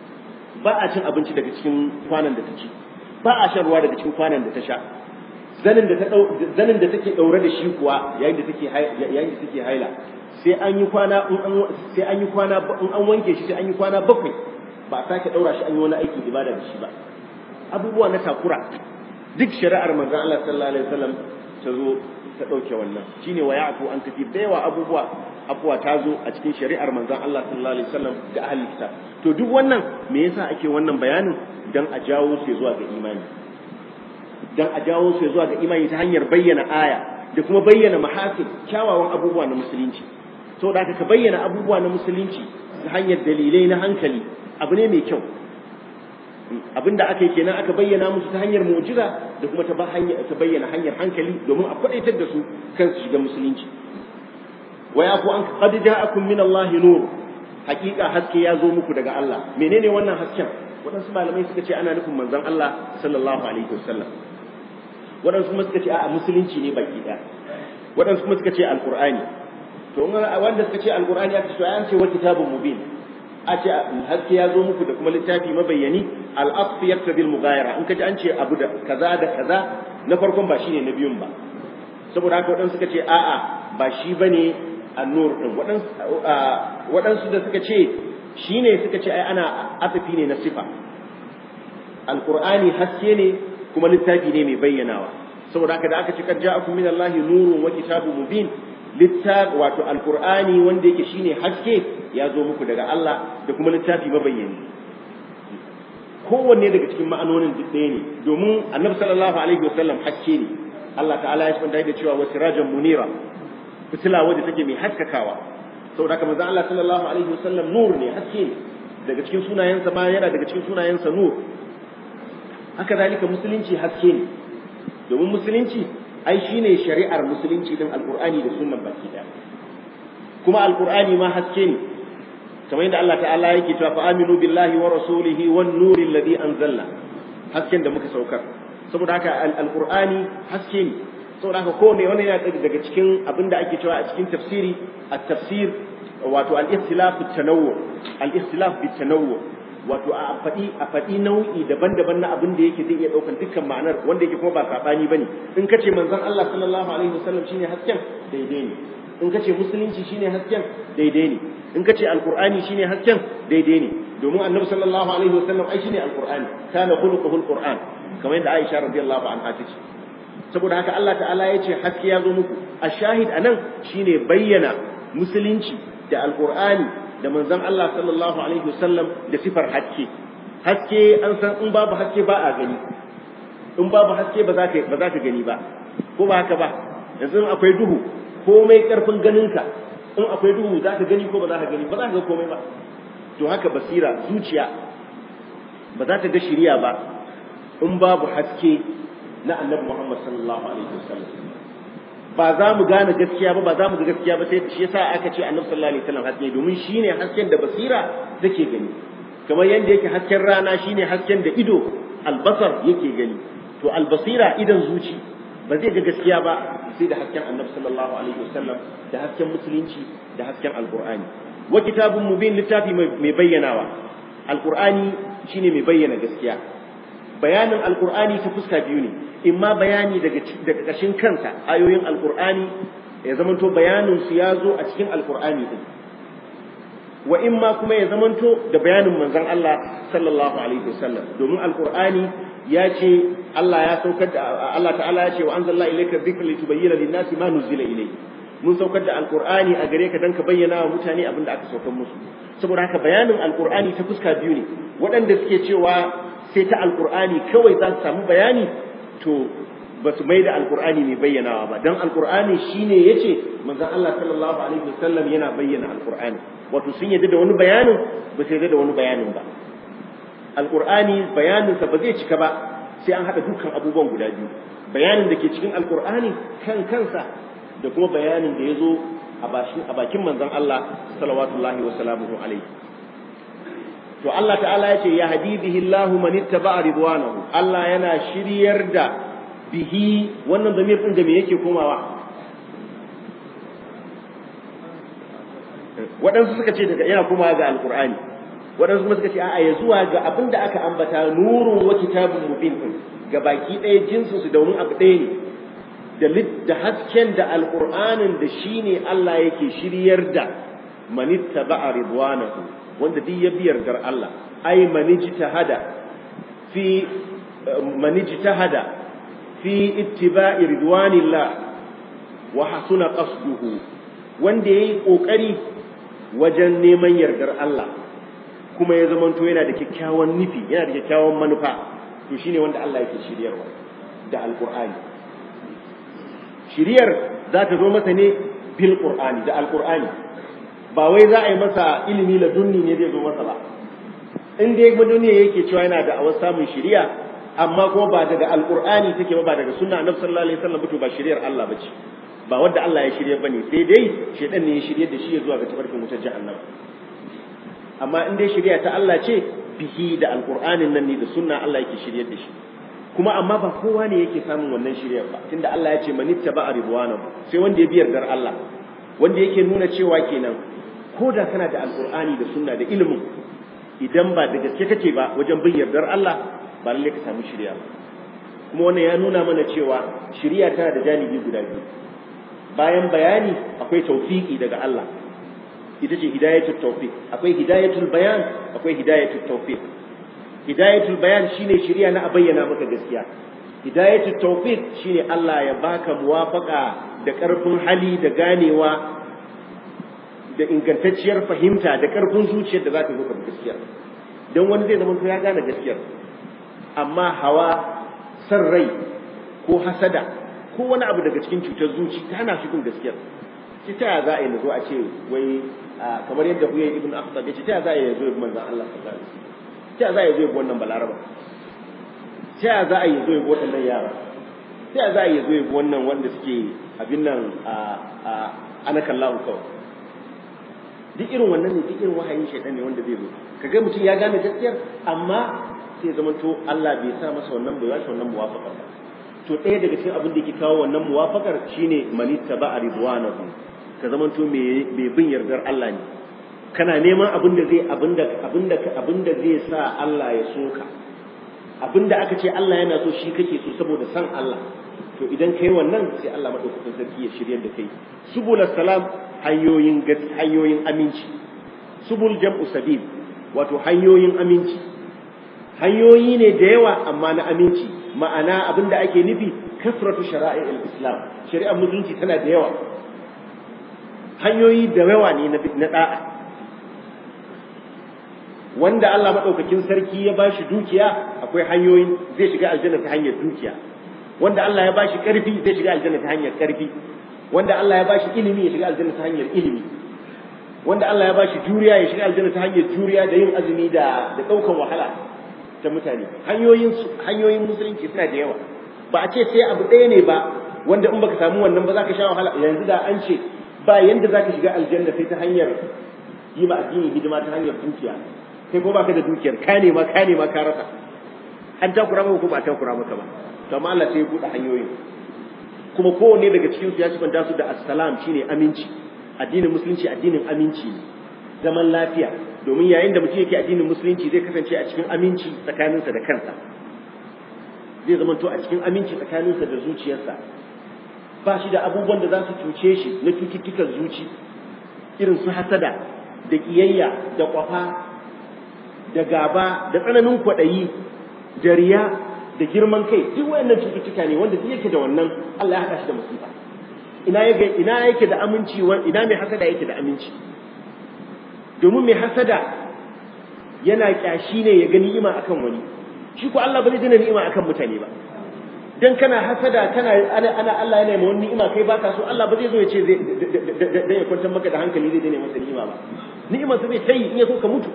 ba a cin abinci daga cikin kwanan da ta ci ba a shan ruwa daga cikin kwanan da ta sha zanin da ta zanin da take daure da shi kuwa yayin da take yayin da take haila sai an yi kwana in an sai an yi kwana in an wanke shi sai an yi kwana bakwai ba a sake daura shi an yi wani aikin ibada da shi ba abubuwa na takura duk shari'ar manzon Allah sallallahu alaihi wasallam ta zo ta dauke wannan shine wa ya'fu an kafi da yawa abubuwa abuwa ta zo a cikin shari'ar manzon Allah sallallahu alaihi wasallam ga ahli kitab to duk wannan me yasa ake wannan bayanin dan a jawo su zuwa ga imani dan a jawo su zuwa ga imani ta hanyar bayyana aya da kuma bayyana mahasin kyawawan abubuwa na musulunci to da ka bayyana abubuwa na musulunci ta hanyar dalilai na hankali abu ne mai kyau abinda aka yi kenan aka bayyana musu ta hanyar mu'jiza da kuma ta bayyana hanyar hankali domin a kwadaitar da su kan su shiga musulunci wa ya ku an qad ja'akum min Allah nur hakika haske ya zo muku daga Allah menene wannan hasken waɗansu malamai suka ce ana nufin manzon Allah sallallahu alaihi wasallam waɗansu kuma suka ce a musulunci ne baki ɗaya waɗansu kuma suka ce alqur'ani to wanda suka ce alqur'ani aka ce an ce wa kitabun mubin a ce haske ya zo muku da kuma littafi mabayyani al-aqf yaktabi al-mughayara in kaji an ce abu da kaza da kaza na farkon ba shine na biyun ba saboda haka waɗansu suka ce a'a ba shi bane an-nur din waɗansu da suka ce shine suka ce ai ana asafi ne na sifa alqur'ani haske ne kuma littafi ne mai bayyanawa saboda haka da aka ce kad ja'akum min Allahi nurun wa kitabun mubin littafi wato alqur'ani wanda yake shine haske ya zo muku daga Allah da kuma littafi mabayyani kowanne daga cikin ma'anonin duk ɗaya ne domin annabi sallallahu alaihi wasallam haske ne Allah ta'ala ya spanta da cewa wasirajan munira fitila wadda take mai haskakawa saboda haka manzo Allah sallallahu alaihi wasallam nur ne haske ne daga cikin sunayensa ma yana daga cikin sunayensa nur haka zalika musulunci haske ne domin musulunci ai shine shari'ar musulunci din alqur'ani da sunnan baki daya kuma alqur'ani ma haske ne kamar yadda Allah ta'ala yake cewa fa aminu billahi wa rasulihi wan nuri alladhi anzalna hasken da muka saukar saboda haka alqur'ani haske ne saboda haka kowane wani yana daga cikin abinda ake cewa a cikin tafsiri at-tafsir wato al-ikhtilaf at-tanawwu al-ikhtilaf bit-tanawwu wato a faɗi a faɗi nau'i daban-daban na abin da yake zai iya ɗaukan dukkan ma'anar wanda yake kuma ba saɓani bane in ka ce manzon Allah sallallahu alaihi wasallam shine hasken daidai ne in ka ce musulunci shine hasken daidai ne in ka ce alqur'ani shine hasken daidai ne domin annabi sallallahu alaihi wasallam ai shine alqur'ani kana khuluquhu alqur'an kamar yadda Aisha radiyallahu anha ta ce saboda haka Allah ta'ala ya ce haske ya zo muku a shahid anan shine bayyana musulunci da alqur'ani da manzon Allah sallallahu alaihi wasallam da sifar haske haske an san in babu haske ba a gani in babu haske ba za ka ba za ka gani ba ko ba haka ba yanzu akwai duhu komai karfin ganinka in akwai duhu za ka gani ko ba za ka gani ba za ka ga komai ba to haka basira zuciya ba za ta ga shiriya ba in babu haske na annabi Muhammad sallallahu alaihi wasallam ba za mu gane gaskiya ba ba za mu ga gaskiya ba sai shi yasa aka ce annabi sallallahu alaihi wasallam haske domin shine hasken da basira take gani kamar yadda yake hasken rana shine hasken da ido albasar yake gani to albasira idan zuci ba zai ga gaskiya ba sai da hasken annabi sallallahu alaihi wasallam da hasken musulunci da hasken alqur'ani wa kitabun mubin littafi mai bayyanawa alqur'ani shine mai bayyana gaskiya bayanin alqur'ani ta fuska biyu ne imma bayani daga daga kashin kansa ayoyin alqur'ani ya zamanto bayanin su ya zo a cikin alqur'ani din wa imma kuma ya zamanto da bayanin manzon Allah sallallahu alaihi wasallam domin alqur'ani ya ce Allah ya saukar da Allah ta'ala ya ce wa anzalna ilayka dhikra litubayyana lin-nasi ma nuzila ilayhi mun saukar da alqur'ani a gare ka dan ka bayyana wa mutane abin da aka saukar musu saboda haka bayanin alqur'ani ta fuska biyu ne waɗanda suke cewa sai ta alqur'ani kawai za su samu bayani to ba su mai da alqur'ani mai bayyanawa ba dan alqur'ani shine yace manzon Allah sallallahu alaihi wasallam yana bayyana alqur'ani wato sun yadda da wani bayanin ba su yadda da wani bayanin ba alqur'ani bayaninsa ba zai cika ba sai an haɗa dukkan abubuwan guda biyu bayanin da ke cikin alqur'ani kan kansa da kuma bayanin da ya zo a bakin manzon Allah salawatullahi wa salamuhu alaihi to Allah ta'ala ya ce ya hadi bihi Allahu man ittaba'a ridwanahu Allah yana shiryar da bihi wannan zamir din da me yake komawa waɗansu suka ce daga yana komawa ga alqur'ani waɗansu kuma suka ce a'a ya zuwa ga abin da aka ambata nurun wa kitabun mubin din ga baki ɗaya jinsu su domin abu ɗaya ne da hasken da alƙur'anin da shi ne Allah yake shiryar da manitta ba'a ridwanahu wanda duk ya biyar gar Allah ai manijtahada fi manijtahada fi ittiba'i ridwanillah wa hasuna qasduhu wanda yayi kokari wajen neman yardar Allah kuma ya zamanto yana da kyakkyawan nufi yana da kyakkyawan manufa to shine wanda Allah yake shiryarwa da alƙur'ani shiriyar za ta zo masa ne bil qur'ani da alqur'ani ba wai za a yi masa ilimi la dunni ne zai zo masa ba in dai duniya yake cewa yana da awar samun shiriya amma kuma ba daga alqur'ani take ba ba daga sunna annabi sallallahu alaihi wasallam to ba shiriyar Allah bace ba wanda Allah ya shirye bane sai dai shedan ne ya shirye da shi ya zuwa ga tabarkin wutar jahannama amma in dai shiriya ta Allah ce bihi da alqur'anin nan ne da sunna Allah yake shiryar da shi kuma amma ba kowa ne yake samun wannan shiryar ba tunda Allah ya ce manitta ba ridwanahu sai wanda ya biyar dar Allah wanda yake nuna cewa kenan ko da kana da alqur'ani da sunna da ilimin idan ba da gaske kake ba wajen bin yardar Allah ba lalle ka samu shirya kuma wannan ya nuna mana cewa shirya tana da janibi guda biyu bayan bayani akwai tawfiki daga Allah ita ce hidayatul tawfiq akwai hidayatul bayan akwai hidayatul tawfiq hidayatul bayan shine shiriya na a bayyana maka gaskiya hidayatul tawfiq shine Allah ya baka muwafaka da karfin hali da ganewa da ingantacciyar fahimta da karfin zuciyar da zaka zo ka gaskiya dan wani zai zama ya gane gaskiyar amma hawa san rai ko hasada ko wani abu daga cikin cutar zuci ta hana shi kun gaskiyar ci ta za a yi zo a ce wai kamar yadda huye ibn akhtab ya ce ta za a yi zo manzon Allah sallallahu alaihi wasallam ta za a yi zo wannan balaraba ta za a yi zo waɗannan yara ta za a yi zo wannan wanda suke abin nan a ana kallahu kawai duk irin wannan ne duk irin wahayin shaitan ne wanda zai zo kaga mutum ya gane gaskiyar amma sai zama to Allah bai sa masa wannan bai bashi wannan muwafaqar ba to ɗaya daga cikin abin da yake kawo wannan muwafaqar shine manitta ba ridwanahu ka zama to me bin yardar Allah ne kana neman abin da zai abin da abin da abin da zai sa Allah ya so ka abin da aka ce Allah yana so shi kake so saboda san Allah to idan kai wannan sai Allah madaukakin sarki ya shiryar da kai subul salam hanyoyin hanyoyin aminci subul jam'u sabil wato hanyoyin aminci hanyoyi ne da yawa amma na aminci ma'ana abin da ake nufi kasratu shara'i islam shari'ar musulunci tana da yawa hanyoyi da yawa ne na da'a wanda Allah madaukakin sarki ya bashi dukiya akwai hanyoyin zai shiga aljanna ta hanyar dukiya wanda Allah ya bashi karfi zai shiga aljanna ta hanyar karfi wanda Allah ya bashi ilimi ya shiga aljanna ta hanyar ilimi wanda Allah ya bashi juriya ya shiga aljanna ta hanyar juriya da yin azumi da da daukan wahala ta mutane hanyoyin hanyoyin musulunci suna da yawa ba a ce sai abu ɗaya ne ba wanda in baka samu wannan ba za ka sha wahala yanzu da an ce ba yanda za ka shiga aljanna sai ta hanyar yi ma addini hidima ta hanyar dukiya kai ko baka da dukiyar ka ne ma ka ne ma ka rasa an takura maka ko ba takura maka ba to amma Allah sai ya buɗe hanyoyin kuma kowanne daga cikin su ya sifanta su da assalam shine aminci addinin musulunci addinin aminci ne zaman lafiya domin yayin da mutum yake addinin musulunci zai kasance a cikin aminci tsakaninsa da kansa zai zamanto a cikin aminci tsakaninsa da zuciyarsa ba shi da abubuwan da za su cuce shi na cututtukan zuci irin su hasada da ƙiyayya da ƙwafa da gaba da tsananin kwaɗayi da riya da girman kai duk wayannan cututtuka ne wanda duk yake da wannan Allah ya haɗa shi da musiba ina yake ina yake da aminci ina mai hasada yake da aminci domin mai hasada yana kyashi ne ya ga ni'ima akan wani shi ko Allah ba zai dana ni'ima akan mutane ba dan kana hasada kana ana, ana Allah yana mai wani ni'ima kai baka so Allah ba zai zo ya ce dan ya kwantar maka da hankali zai dana masa ni'ima ba ni'imar sa zai tayi in ya so ka mutu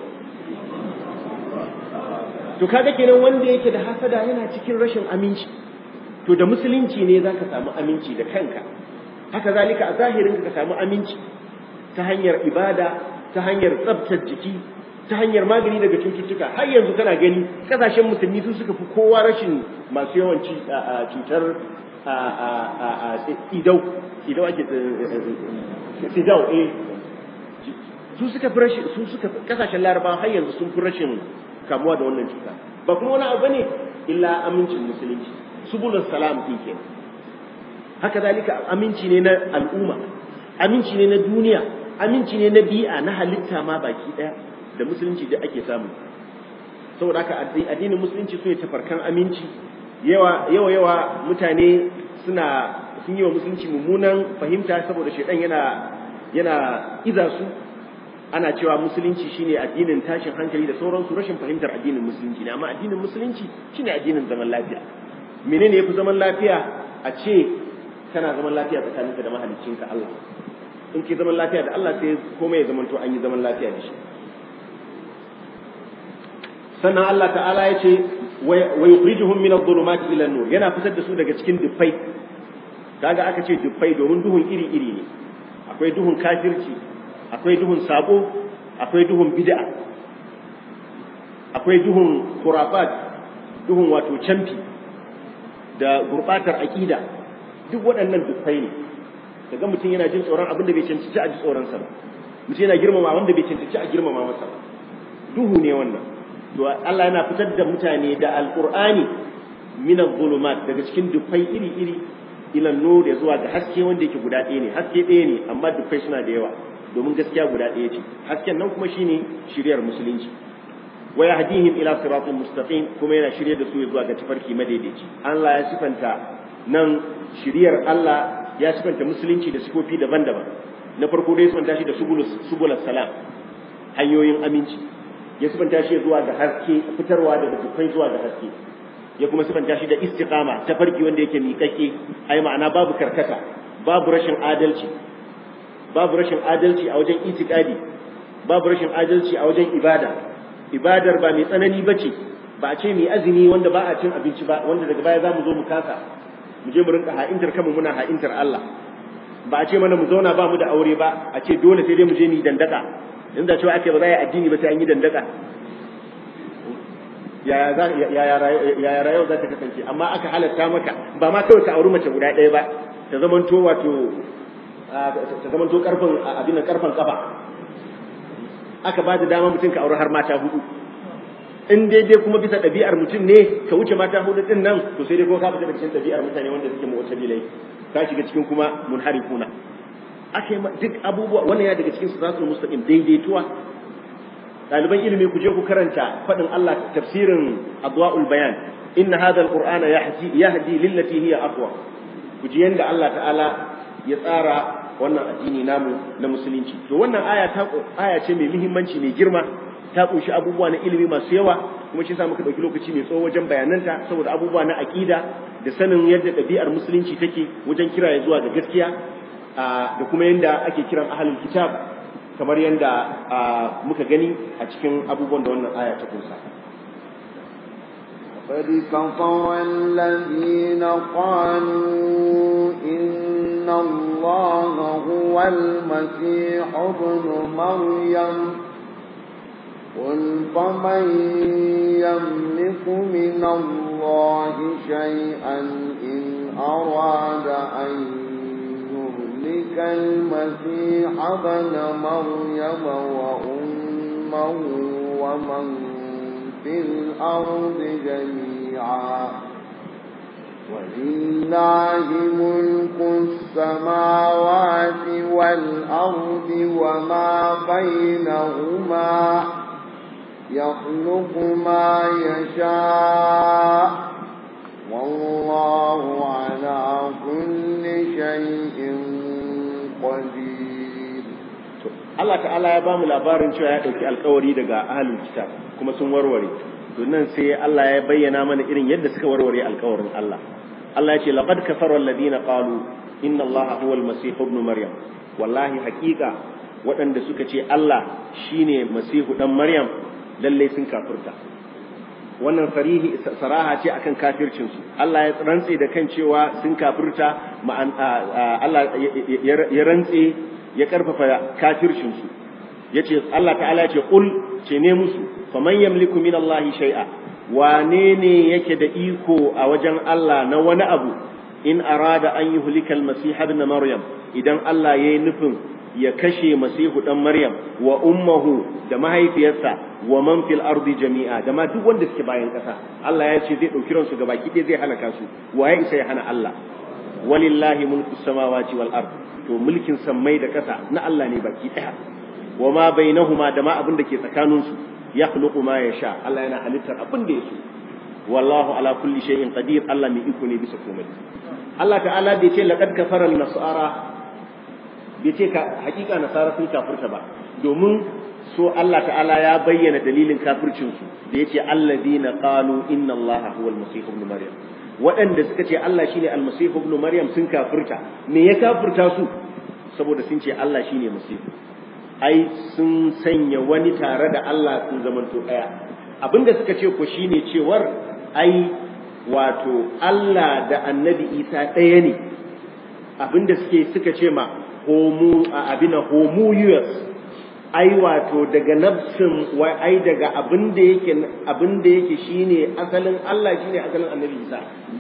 to kaga kenan wanda yake da hasada yana cikin rashin aminci to da musulunci ne zaka samu aminci da kanka haka zalika a zahirin ka samu aminci ta hanyar ibada ta hanyar tsabtar jiki ta hanyar magani daga cututtuka har yanzu kana gani kasashen musulmi su suka fi kowa rashin masu yawan cutar idau idau ake sidau eh su suka fi rashin su suka kasashen larabawa har yanzu sun fi rashin kamuwa da wannan cuta ba kuma wani abu bane illa amincin musulunci subulus salam din kenan haka zalika aminci ne na al'umma aminci ne na duniya aminci ne na bi'a na halitta ma baki daya da musulunci da ake samu saboda haka addinin musulunci su ne tafarkan aminci yawa yawa yawa mutane suna sun yi wa musulunci mummunan fahimta saboda shaidan yana yana iza su ana cewa musulunci shine addinin tashin hankali da sauransu rashin fahimtar addinin musulunci ne amma addinin musulunci shine addinin zaman lafiya menene yafi zaman lafiya a ce kana zaman lafiya tsakaninka da mahaliccinka Allah in ke zaman lafiya da Allah sai komai ya zamanto an yi zaman lafiya da shi sannan Allah ta'ala ya ce wa yukhrijuhum min adh-dhulumati ila an-nur yana fitar da su daga cikin dufai kaga aka ce dufai domin duhun iri iri ne akwai duhun kafirci akwai duhun sabo akwai duhun bid'a akwai duhun khurafat duhun wato camfi da gurbatar aqida duk waɗannan dufai ne kaga mutum yana jin tsoron abin da bai cancanci a ji tsoron sa ba mutum yana girmama wanda bai cancanci a girmama masa ba duhu ne wannan to Allah yana fitar da mutane da alqur'ani min adh-dhulumat daga cikin dufai iri iri ila nur ya zuwa ga haske wanda yake guda ɗaya ne haske ɗaya ne amma dufai suna da yawa domin gaskiya guda ɗaya ce hasken nan kuma shine shiryar musulunci wa yahdihim ila siratin mustaqim kuma yana shirye da su zuwa ga tafarki madaidaici Allah ya sifanta nan shiryar Allah ya sifanta musulunci da sifofi daban-daban na farko dai sifanta shi da subulus subulus salam hanyoyin aminci ya sifanta shi zuwa ga haske fitarwa daga dukkan zuwa ga haske ya kuma sifanta shi da istiqama tafarki wanda yake miƙaƙe ai ma'ana babu karkata babu rashin adalci babu rashin adalci a wajen itikadi babu rashin adalci a wajen ibada ibadar ba mai tsanani bace ba a ce mai azumi wanda ba a cin abinci ba wanda daga baya zamu zo mu kasa mu je mu rinka ha'intar kanmu muna ha'intar Allah ba a ce mana mu zauna ba mu da aure ba a ce dole sai dai mu je mu yi dandaka in da cewa ake ba za a yi addini ba sai an yi dandaka yaya rayuwa za ta kasance amma aka halatta maka ba ma kawai ka auri mace guda ɗaya ba ta zamanto wato ta zamanto karfin abin karfin kafa aka ba da dama mutum ka auri har mata hudu in daidai kuma bisa ɗabi'ar mutum ne ka wuce mata hudu din nan to sai dai ko ka fita daga cikin ɗabi'ar mutane wanda suke mu'tadilai ka shiga cikin kuma munharifuna ake duk abubuwa wannan ya daga cikin siratul mustaqim daidaituwa ɗaliban ilimi ku je ku karanta faɗin Allah tafsirin adwa'ul bayan inna hadha alqur'ana yahdi yahdi lillati hiya aqwa ku ji yanda Allah ta'ala ya tsara wannan addini namu na musulunci to wannan aya ta aya ce mai muhimmanci mai girma ta kunshi abubuwa na ilimi masu yawa kuma shi yasa muka dauki lokaci mai tsawo wajen bayananta saboda abubuwa na aqida da sanin yadda ɗabi'ar musulunci take wajen kira zuwa ga gaskiya da kuma yadda ake kiran ahalul kitab kamar yadda muka gani a cikin abubuwan da wannan aya ta kunsa قد كفر الذين قالوا إن الله هو المسيح ابن مريم قل فمن يملك من الله شيئا إن أراد أن يهلك المسيح ابن مريم وأمه ومن في الأرض جميعا ولله ملك السماوات والأرض وما بينهما يخلق ما يشاء والله على كل شيء قدير Allah ta'ala ya bamu labarin cewa ya dauki alkawari daga ahlul kitab kuma sun warware to nan sai Allah ya bayyana mana irin yadda suka warware alkawarin Allah Allah ya ce laqad kafara alladhina qalu inna Allaha huwal masih ibn maryam wallahi haqiqa waɗanda suka ce Allah shine masihu dan maryam lalle sun kafirta wannan farihi saraha ce akan kafircin su Allah ya rantse da kan cewa sun kafirta Allah ya rantse ya karfafa kafircin su yace Allah ta'ala ya ce qul ce ne musu faman yamliku min Allah shay'a wane ne yake da iko a wajen Allah na wani abu in arada an yuhlika al-masih ibn maryam idan Allah yayi nufin ya kashe masihu dan maryam wa ummuhu da mahaifiyarsa wa man fil ardi jami'a da ma duk wanda suke bayan kasa Allah ya ce zai dauki ransu gaba ki zai halaka su waye isa ya hana Allah walillahi mulku samawati wal ard to mulkin sammai da kasa na Allah ne baki daya wa ma bainahuma da ma abin da ke tsakanin su yakhluqu ma yasha Allah yana halittar abin da yake wallahu ala kulli shay'in qadir Allah mai iko ne bisa komai Allah ta'ala bai ce laqad kafara an-nasara bai ce ka hakika nasara sun kafirta ba domin so Allah ta'ala ya bayyana dalilin kafircin su da yace alladina qalu inna Allah huwa al-masih ibn maryam waɗanda suka ce Allah shine al-masih ibn maryam sun kafirta me ya kafirta su saboda sun ce Allah shine masih ai sun sanya wani tare da Allah sun zamanto daya abinda suka ce ko shine cewar ai wato Allah da annabi Isa ɗaya ne abinda suke suka ce ma homo abina homoyous ai wato daga nafsin wai ai daga abin da yake abin da yake shine asalin Allah shine asalin Annabi Isa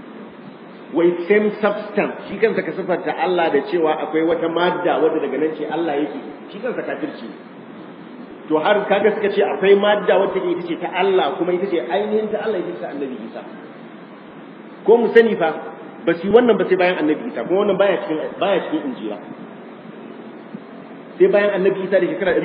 wai same substance shi kansa ka sifarta Allah da cewa akwai wata madda wadda daga nan ce Allah yake shi kansa kafirci to har kaga suka ce akwai madda wadda take ita ce ta Allah kuma ita ce ainihin ta Allah ita ce Annabi Isa ko mu sani fa ba su wannan ba sai bayan Annabi Isa kuma wannan baya cikin baya cikin Injila sai bayan annabi isa da shekara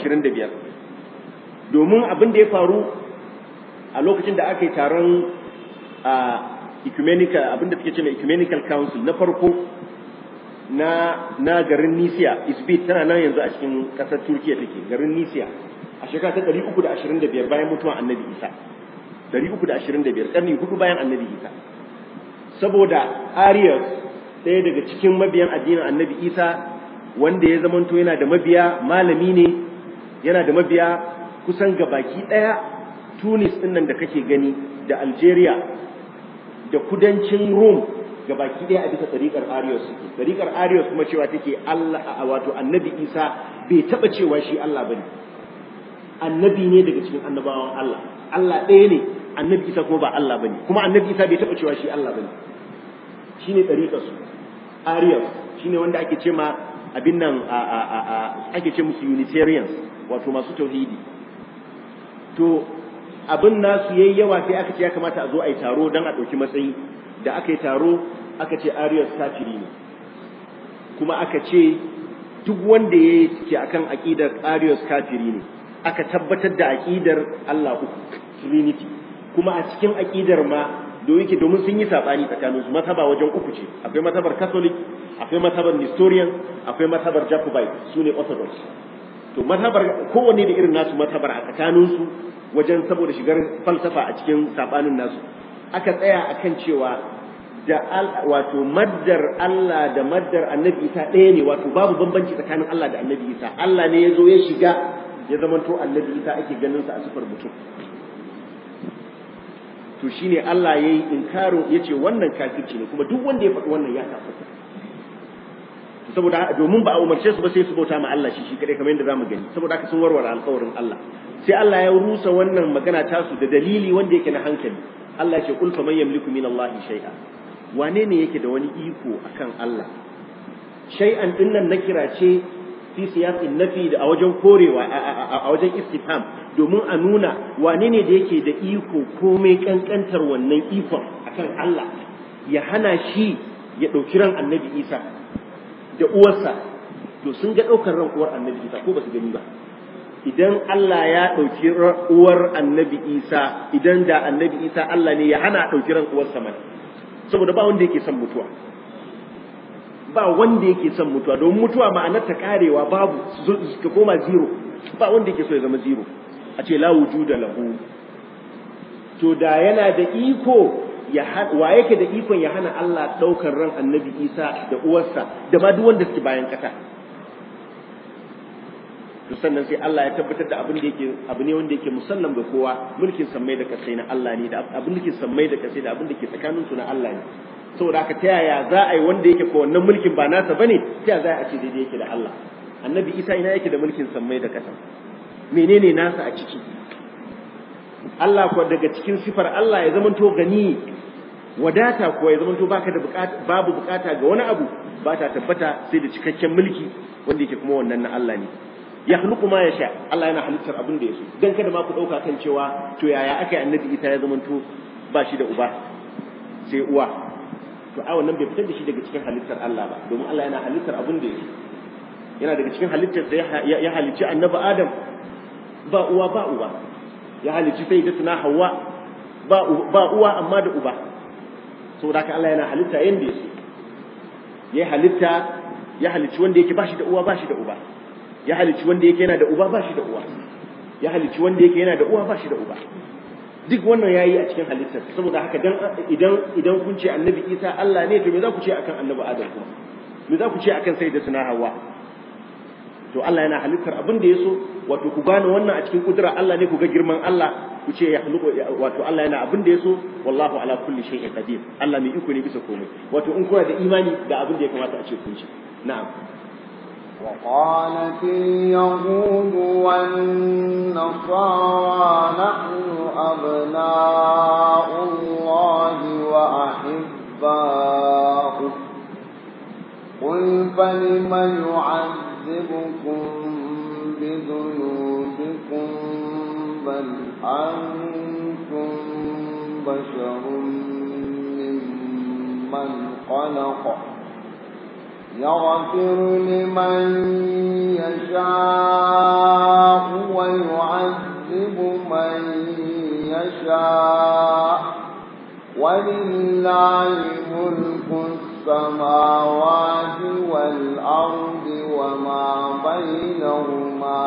325 domin abin da ya faru a lokacin da aka yi taron a ecumenical abin da suke ce mai ecumenical council na farko na na garin Nisiya Isbit tana nan yanzu a cikin kasar Turkiya take garin Nisiya a shekara ta 325 bayan mutuwan annabi Isa 325 karni hudu bayan annabi Isa saboda Arius ɗaya daga cikin mabiyan addinin annabi Isa wanda ya zamanto yana da mabiya malami ne yana da mabiya kusan gabaki ɗaya tunis ɗin nan da kake gani da algeria da kudancin rome gabaki ɗaya a bisa tsarikar arius suke tsarikar arius kuma cewa take allah wato annabi isa bai taɓa cewa shi allah bane annabi ne daga cikin annabawan allah allah ɗaya ne annabi isa kuma ba allah bane kuma annabi isa bai taɓa cewa shi allah bane shine tsarikar su arius shine wanda ake ce ma abin nan ake ce musu unitarians wato masu tauhidi to abin nasu yayi yawa sai aka ce ya kamata a zo a yi taro don a ɗauki matsayi da aka yi taro aka ce arius kafiri ne kuma aka ce duk wanda ya yi ke akan aƙidar arius kafiri ne aka tabbatar da aƙidar Allah uku trinity kuma a cikin aƙidar ma da yake domin sun yi saɓani tsakaninsu mazhaba wajen uku ce akwai mazhabar catholic akwai mazhabar nestorian akwai mazhabar jacobite su ne orthodox to mazhabar kowanne da irin nasu mazhabar a tsakaninsu wajen saboda shigar falsafa a cikin saɓanin nasu aka tsaya akan cewa da wato maddar Allah da maddar annabi Isa ɗaya ne wato babu bambanci tsakanin Allah da annabi Isa Allah ne ya zo ya shiga ya zamanto annabi Isa ake ganin sa a sifar mutum to shine Allah yayi inkarin yace wannan kafirci ne kuma duk wanda ya faɗi wannan ya kafirta saboda domin ba a umarce su ba sai su bauta ma Allah shi shi kadai kamar yadda zamu gani saboda haka sun warware alƙawarin Allah sai Allah ya rusa wannan magana tasu da dalili wanda yake na hankali Allah ya ce kul faman yamliku min Allah shay'a wane ne yake da wani iko akan Allah shay'an dinnan na kira ce fi siyasin nafi da a wajen korewa a wajen istifham domin a nuna wane ne da yake da iko komai kankantar wannan ikon akan Allah ya hana shi ya ɗauki ran annabi Isa da uwarsa to sun ga ɗaukar ran uwar annabi Isa ko ba su gani ba idan Allah ya ɗauki uwar annabi Isa idan da annabi Isa Allah ne ya hana ɗauki ran uwarsa mana saboda ba wanda yake son mutuwa ba wanda yake son mutuwa don mutuwa ma'anar ta karewa babu ka koma zero ba wanda yake so ya zama zero a ce la wujuda lahu to da yana da iko ya wa yake da ikon ya hana Allah daukar ran annabi Isa da uwarsa da ma duk wanda suke bayan kasa to sannan sai Allah ya tabbatar da abin da yake abu ne wanda yake musallam ga kowa mulkin sammai da kasai na Allah ne da abin da ke sammai da kasai da abin da ke tsakanin su na Allah ne saboda haka ta yaya za a yi wanda yake ko wannan mulkin ba nasa bane ta yaya za a ce daidai yake da Allah annabi Isa ina yake da mulkin sammai da kasa menene nasa a ciki Allah ko daga cikin sifar Allah ya zamanto gani wadata ko ya zamanto baka da bukata babu bukata ga wani abu ba ta tabbata sai da cikakken mulki wanda yake kuma wannan na Allah ne ya khluqu ma yasha Allah yana halittar abin da yaso dan kada ma ku dauka kan cewa to yaya aka yi annabi Isa ya zamanto ba shi da uba sai uwa to a wannan bai fitar da shi daga cikin halittar Allah ba domin Allah yana halittar abin da yaso yana daga cikin halittar da ya halicci annabi Adam ba uwa ba uba ya halicci sai da tuna Hawwa ba ba uwa amma da uba saboda haka Allah yana halitta yanda yaso ya halitta ya halicci wanda yake ba shi da uwa ba shi da uba ya halicci wanda yake yana da uba ba shi da uwa ya halicci wanda yake yana da uwa ba shi da uba duk wannan yayi a cikin halittar saboda haka dan idan idan kun ce annabi Isa Allah ne to me za ku ce akan annabi Adam kuma me za ku ce akan sayyidatuna Hawwa to Allah yana halittar abin da yaso wato ku gane wannan a cikin kudura Allah ne ku ga girman Allah ku ce ya khluqu wato Allah yana abin da yaso wallahu ala kulli shay'in qadir Allah mai iko ne bisa komai wato in kuna da imani da abin da ya kamata a ce kun ci na'am وقالت اليهود والنصارى نحن أبناء الله وأحباؤه قل فلم يعذبكم بذنوبكم بل أنتم بشر ممن خلق يغفر لمن يشاء ويعذب من يشاء ولله ملك السماوات والأرض وما بينهما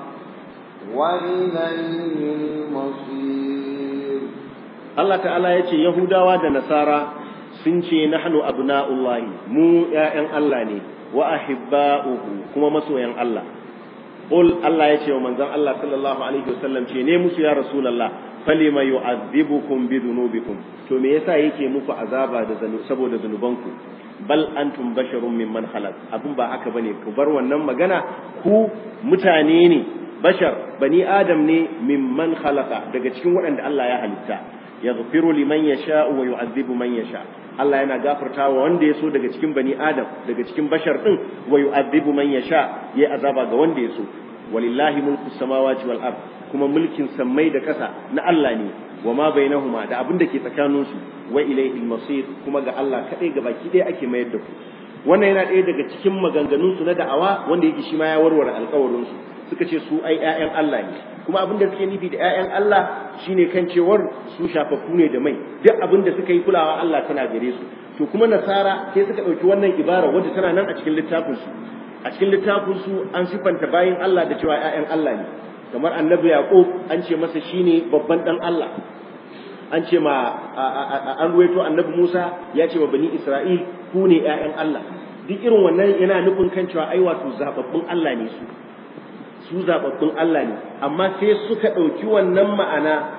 وإليه المصير الله تعالى يتي يهودا ونصارى sun ce nahnu abna'ullahi mu ƴaƴan Allah ne wa ahibba'uhu kuma masoyan Allah qul Allah ya ce wa manzon Allah sallallahu alaihi wasallam ce ne musu ya rasulullah falima yu'adhibukum bi dhunubikum to me yasa yake muku azaba da zanu saboda zanubanku bal antum basharun mimman khalaq abun ba haka bane ku bar wannan magana ku mutane ne bashar bani adam ne mimman khalaqa daga cikin waɗanda Allah ya halitta yaghfiru liman yasha wa yu'adhibu man yasha Allah yana gafarta wa wanda ya so daga cikin bani Adam daga cikin bashar din wa yu'adhibu man yasha yayi azaba ga wanda ya so walillahi mulku samawati wal ard kuma mulkin sammai da ƙasa na Allah ne wa ma bainahuma da abin da ke tsakanin su wa ilayhi masir kuma ga Allah kadai ga baki ɗaya ake mayar da ku wannan yana ɗaya daga cikin maganganun su na da'awa wanda yake shi ma ya warware alƙawarin su suka ce su ai ƴaƴan Allah ne kuma abin da suke nufi da ƴaƴan Allah shine kan cewar su shafaffu ne da mai duk abin da suka yi kulawa Allah tana gare su to kuma nasara sai suka ɗauki wannan ibara wadda tana nan a cikin littafin su a cikin littafin su an sifanta bayin Allah da cewa ƴaƴan Allah ne kamar annabi Yaqub an ce masa shine babban dan Allah an ce ma an ruwaito annabi Musa ya ce wa bani Isra'il ku ne ƴaƴan Allah duk irin wannan yana nufin kan cewa ai wato zababbun Allah ne su su zababbun Allah ne amma sai suka ɗauki wannan ma'ana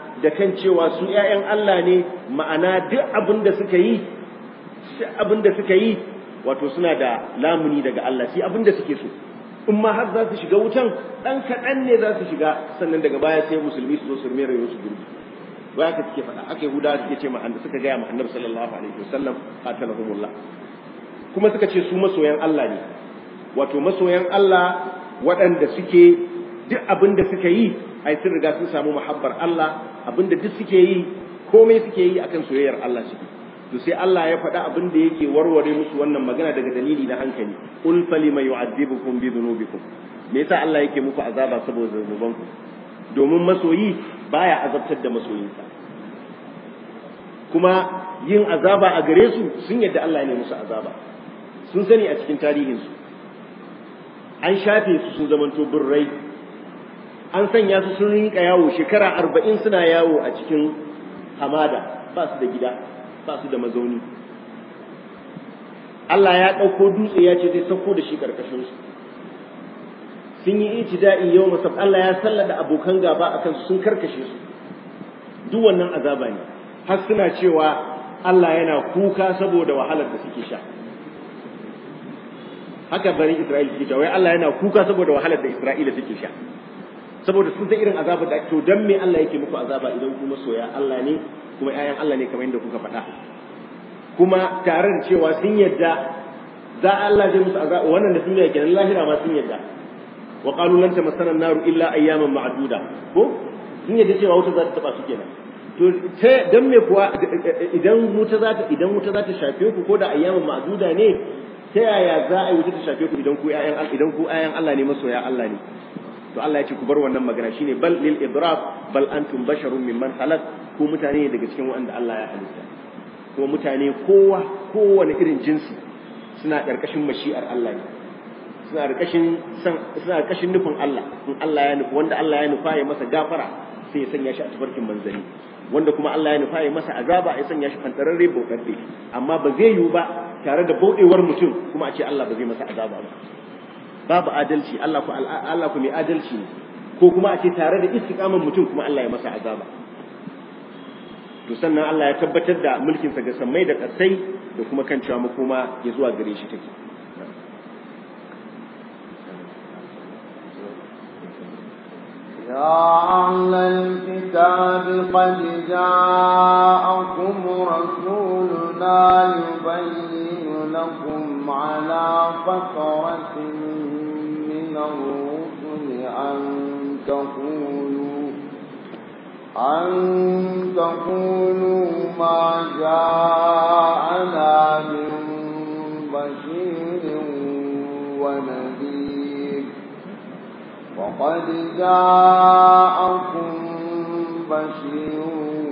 da kan cewa su ƴaƴan Allah ne ma'ana duk abin da suka yi duk abin da suka yi wato suna da lamuni daga Allah shi abin da suke so in ma har za su shiga wutan dan kaɗan ne za su shiga sannan daga baya sai musulmi su zo su rmere su gurbi ba haka suke faɗa aka yahudawa suke ce ma suka gaya ma annabi sallallahu alaihi wasallam qatalahumullah kuma suka ce su masoyan Allah ne wato masoyan Allah waɗanda suke duk abin da suka yi ai sun riga sun samu muhabbar Allah abin da duk suke yi komai suke yi akan soyayyar Allah suke to sai Allah ya faɗa abin da yake warware musu wannan magana daga dalili na hankali qul falima yu'adhibukum bi dhunubikum me yasa Allah yake muku azaba saboda zunubanku domin masoyi baya azabtar da masoyinsa kuma yin azaba a gare su sun yadda Allah ne musu azaba sun sani a cikin tarihinsu an shafe su sun zamanto birrai an sanya su sun rinka yawo shekara arba'in suna yawo a cikin hamada ba su da gida ba su da mazauni Allah ya ɗauko dutse ya ce zai sauko da shi ƙarƙashin su sun yi itida'i yau masab Allah ya sallada abokan gaba a kansu sun karkashe su duk wannan azaba ne har suna cewa Allah yana kuka saboda wahalar da suke sha haka bari Isra'ila suke cewa wai Allah yana kuka saboda wahalar da Isra'ila suke sha saboda sun san irin azabar da to dan me Allah yake muku azaba idan kuma soya Allah ne kuma ƴaƴan Allah ne kamar yadda kuka faɗa kuma tare da cewa sun yadda za Allah zai musu azaba wannan da duniya kenan lahira ma sun yadda wa qalu lan tamassana an-naru illa ayyaman ma'duda ko sun yadda cewa wuta za ta taba su kenan to ta dan me kuwa idan wuta za ta idan wuta za ta shafe ku ko da ayyaman ma'duda ne ta yaya za a yi wuta ta shafe ku idan ku ƴaƴan idan ku ƴaƴan Allah ne masoya Allah ne to Allah ya ce ku bar wannan magana shine bal lil idrab bal antum basharun mimman khalaq ku mutane daga cikin wanda Allah ya halitta kuma mutane kowa kowane irin jinsi suna ƙarƙashin mashi'ar Allah ne suna ƙarƙashin suna ƙarƙashin nufin Allah in Allah ya nufi wanda Allah ya nufa ya masa gafara sai ya sanya shi a tafarkin manzani wanda kuma Allah ya nufa ya masa azaba ya sanya shi fantararre bauɗaɗɗe amma ba zai yiwu ba tare da bauɗewar mutum kuma a ce Allah ba zai masa azaba ba babu adalci Allah ku Allah ku mai adalci ne ko kuma a ce tare da istiqaman mutum kuma Allah ya masa azaba to sannan Allah ya tabbatar da mulkin sa ga sammai da ƙasai da kuma kan cewa makoma ya zuwa gare shi take يا أهل الكتاب قد جاءكم رسولنا يبين لكم على فترة من الرسل أن تقولوا أن تقولوا ما جاءنا من بشير ونذير وقد جاءكم بشير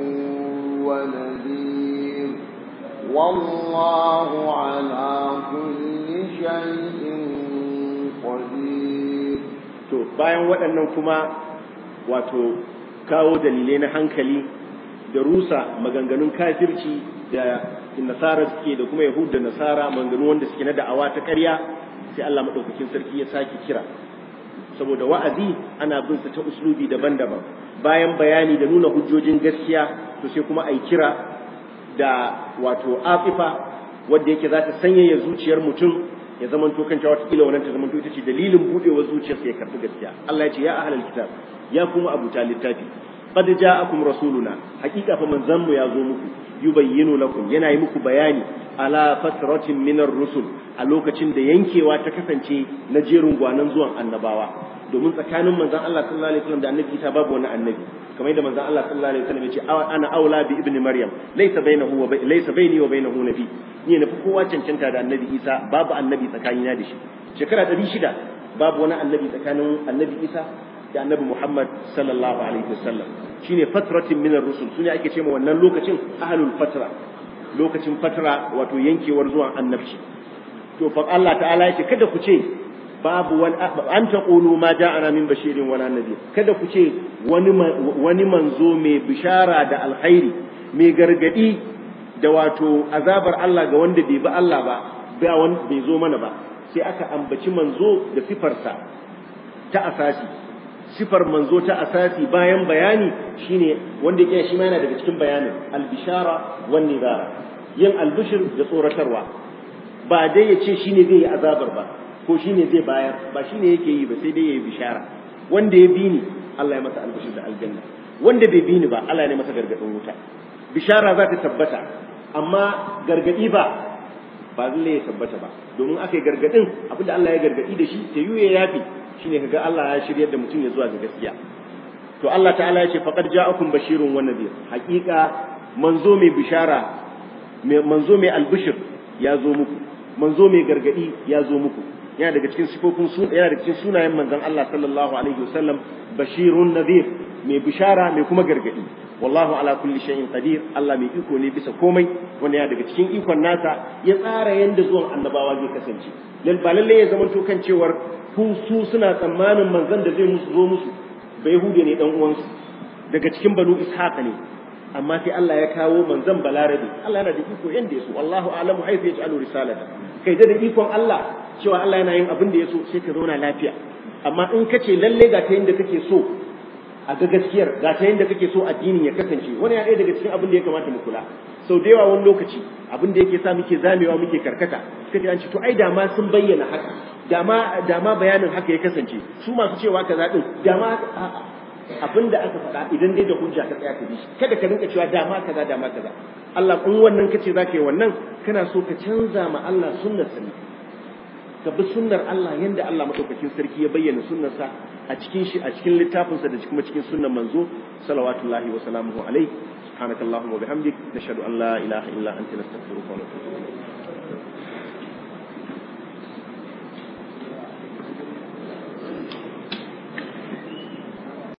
ونذير والله على كل شيء قدير to bayan waɗannan kuma wato kawo dalilai na hankali da rusa maganganun kafirci da nasara suke da kuma yahud da nasara maganganu wanda suke na da'awa ta ƙarya sai Allah madaukakin sarki ya sake kira saboda wa'azi ana bin sa ta uslubi daban-daban bayan bayani da nuna hujjojin gaskiya to sai kuma ai kira da wato afifa wanda yake za ta sanyaya zuciyar mutum ya zamanto kan cewa wata wannan ta zamanto ita ce dalilin budewar zuciyarsa ya karɓi gaskiya Allah ya ce ya ahlal kitab ya kuma abuta littafi qad ja'akum rasuluna hakika fa manzon mu ya zo muku yubayyinu lakum yana yi muku bayani ala fatratin minar rusul a lokacin da yankewa ta kasance na jerin gwanan zuwan annabawa domin tsakanin manzon Allah sallallahu alaihi wasallam da annabi Isa babu wani annabi kamar yadda manzon Allah sallallahu alaihi wasallam ya ce ana aula bi ibni maryam laysa bainahu wa laysa baini wa bainahu nabi ni ne fi kowa cancanta da annabi Isa babu annabi tsakanina da shi shekara 600 babu wani annabi tsakanin annabi Isa da annabi Muhammad sallallahu alaihi wasallam shine fatratin minar rusul sune ake cewa wannan lokacin ahlul fatra lokacin fatra wato yankewar zuwan annabci to fa Allah ta'ala yake kada ku ce babu wani an taqulu ma ja'ana min bashirin wala nabi kada ku ce wani wani manzo mai bishara da alkhairi mai gargadi da wato azabar Allah ga wanda bai bi Allah ba ba wanda bai zo mana ba sai aka ambaci manzo da sifarsa ta asasi sifar manzo ta asasi bayan bayani shine wanda yake shi ma yana daga cikin bayanin albishara wan nidara yin albishir da tsoratarwa ba dai ya ce shine zai yi azabar ba ko shine zai bayar ba shine yake yi ba sai dai ya yi bishara wanda ya bi ni Allah ya masa albishir da aljanna wanda bai bi ni ba Allah ya masa gargadin wuta bishara za ta tabbata amma gargadi ba ba lalle ya tabbata ba domin aka yi gargadin abinda Allah ya gargadi da shi ta yuye yafi shine kaga Allah ya shiryar da mutum ya zuwa ga gaskiya to Allah ta'ala ya ce faqad ja'akum bashirun wa nadhir haqiqa manzo mai bishara manzo mai albishir ya zo muku manzo mai gargadi ya zo muku yana daga cikin sifofin su yana daga cikin sunayen manzon Allah sallallahu alaihi wasallam bashirun nadhir mai bishara mai kuma gargadi wallahu ala kulli shay'in qadir Allah mai iko ne bisa komai wanda yana daga cikin ikon nasa ya tsara yanda zuwan annabawa zai kasance lal ba lalle ya zama to kan cewar ku su suna tsammanin manzon da zai musu zo musu ba yahude ne dan uwansu daga cikin banu ishaq ne amma sai Allah ya kawo manzon balarabe Allah yana da iko yanda ya so wallahu a'lamu haythu yaj'alu risalata kai da ikon Allah cewa Allah yana yin abin da ya so sai ka zauna lafiya amma in ka ce lalle ga ta yadda kake so a ga gaskiyar ga ta yadda kake so addinin ya kasance wani ya ɗaya daga cikin abin da ya kamata mu kula sau da yawa wani lokaci abin da yake sa muke zamewa muke karkata suka ji an ce to ai dama sun bayyana haka dama dama bayanin haka ya kasance su masu cewa kaza din dama abin da aka faɗa idan dai da hujja ka tsaya ka bi shi kada ka rinka cewa dama kaza dama kaza Allah in wannan kace zaka yi wannan kana so ka canza ma Allah sunnar sa ka bi sunnar Allah yanda Allah madaukakin sarki ya bayyana sunnarsa a cikin shi a cikin littafinsa da kuma cikin sunnar manzo salawatullahi wa salamuhu alaihi subhanakallahumma wa bihamdik nashhadu an la ilaha illa anta nastaghfiruka wa natubu ilayk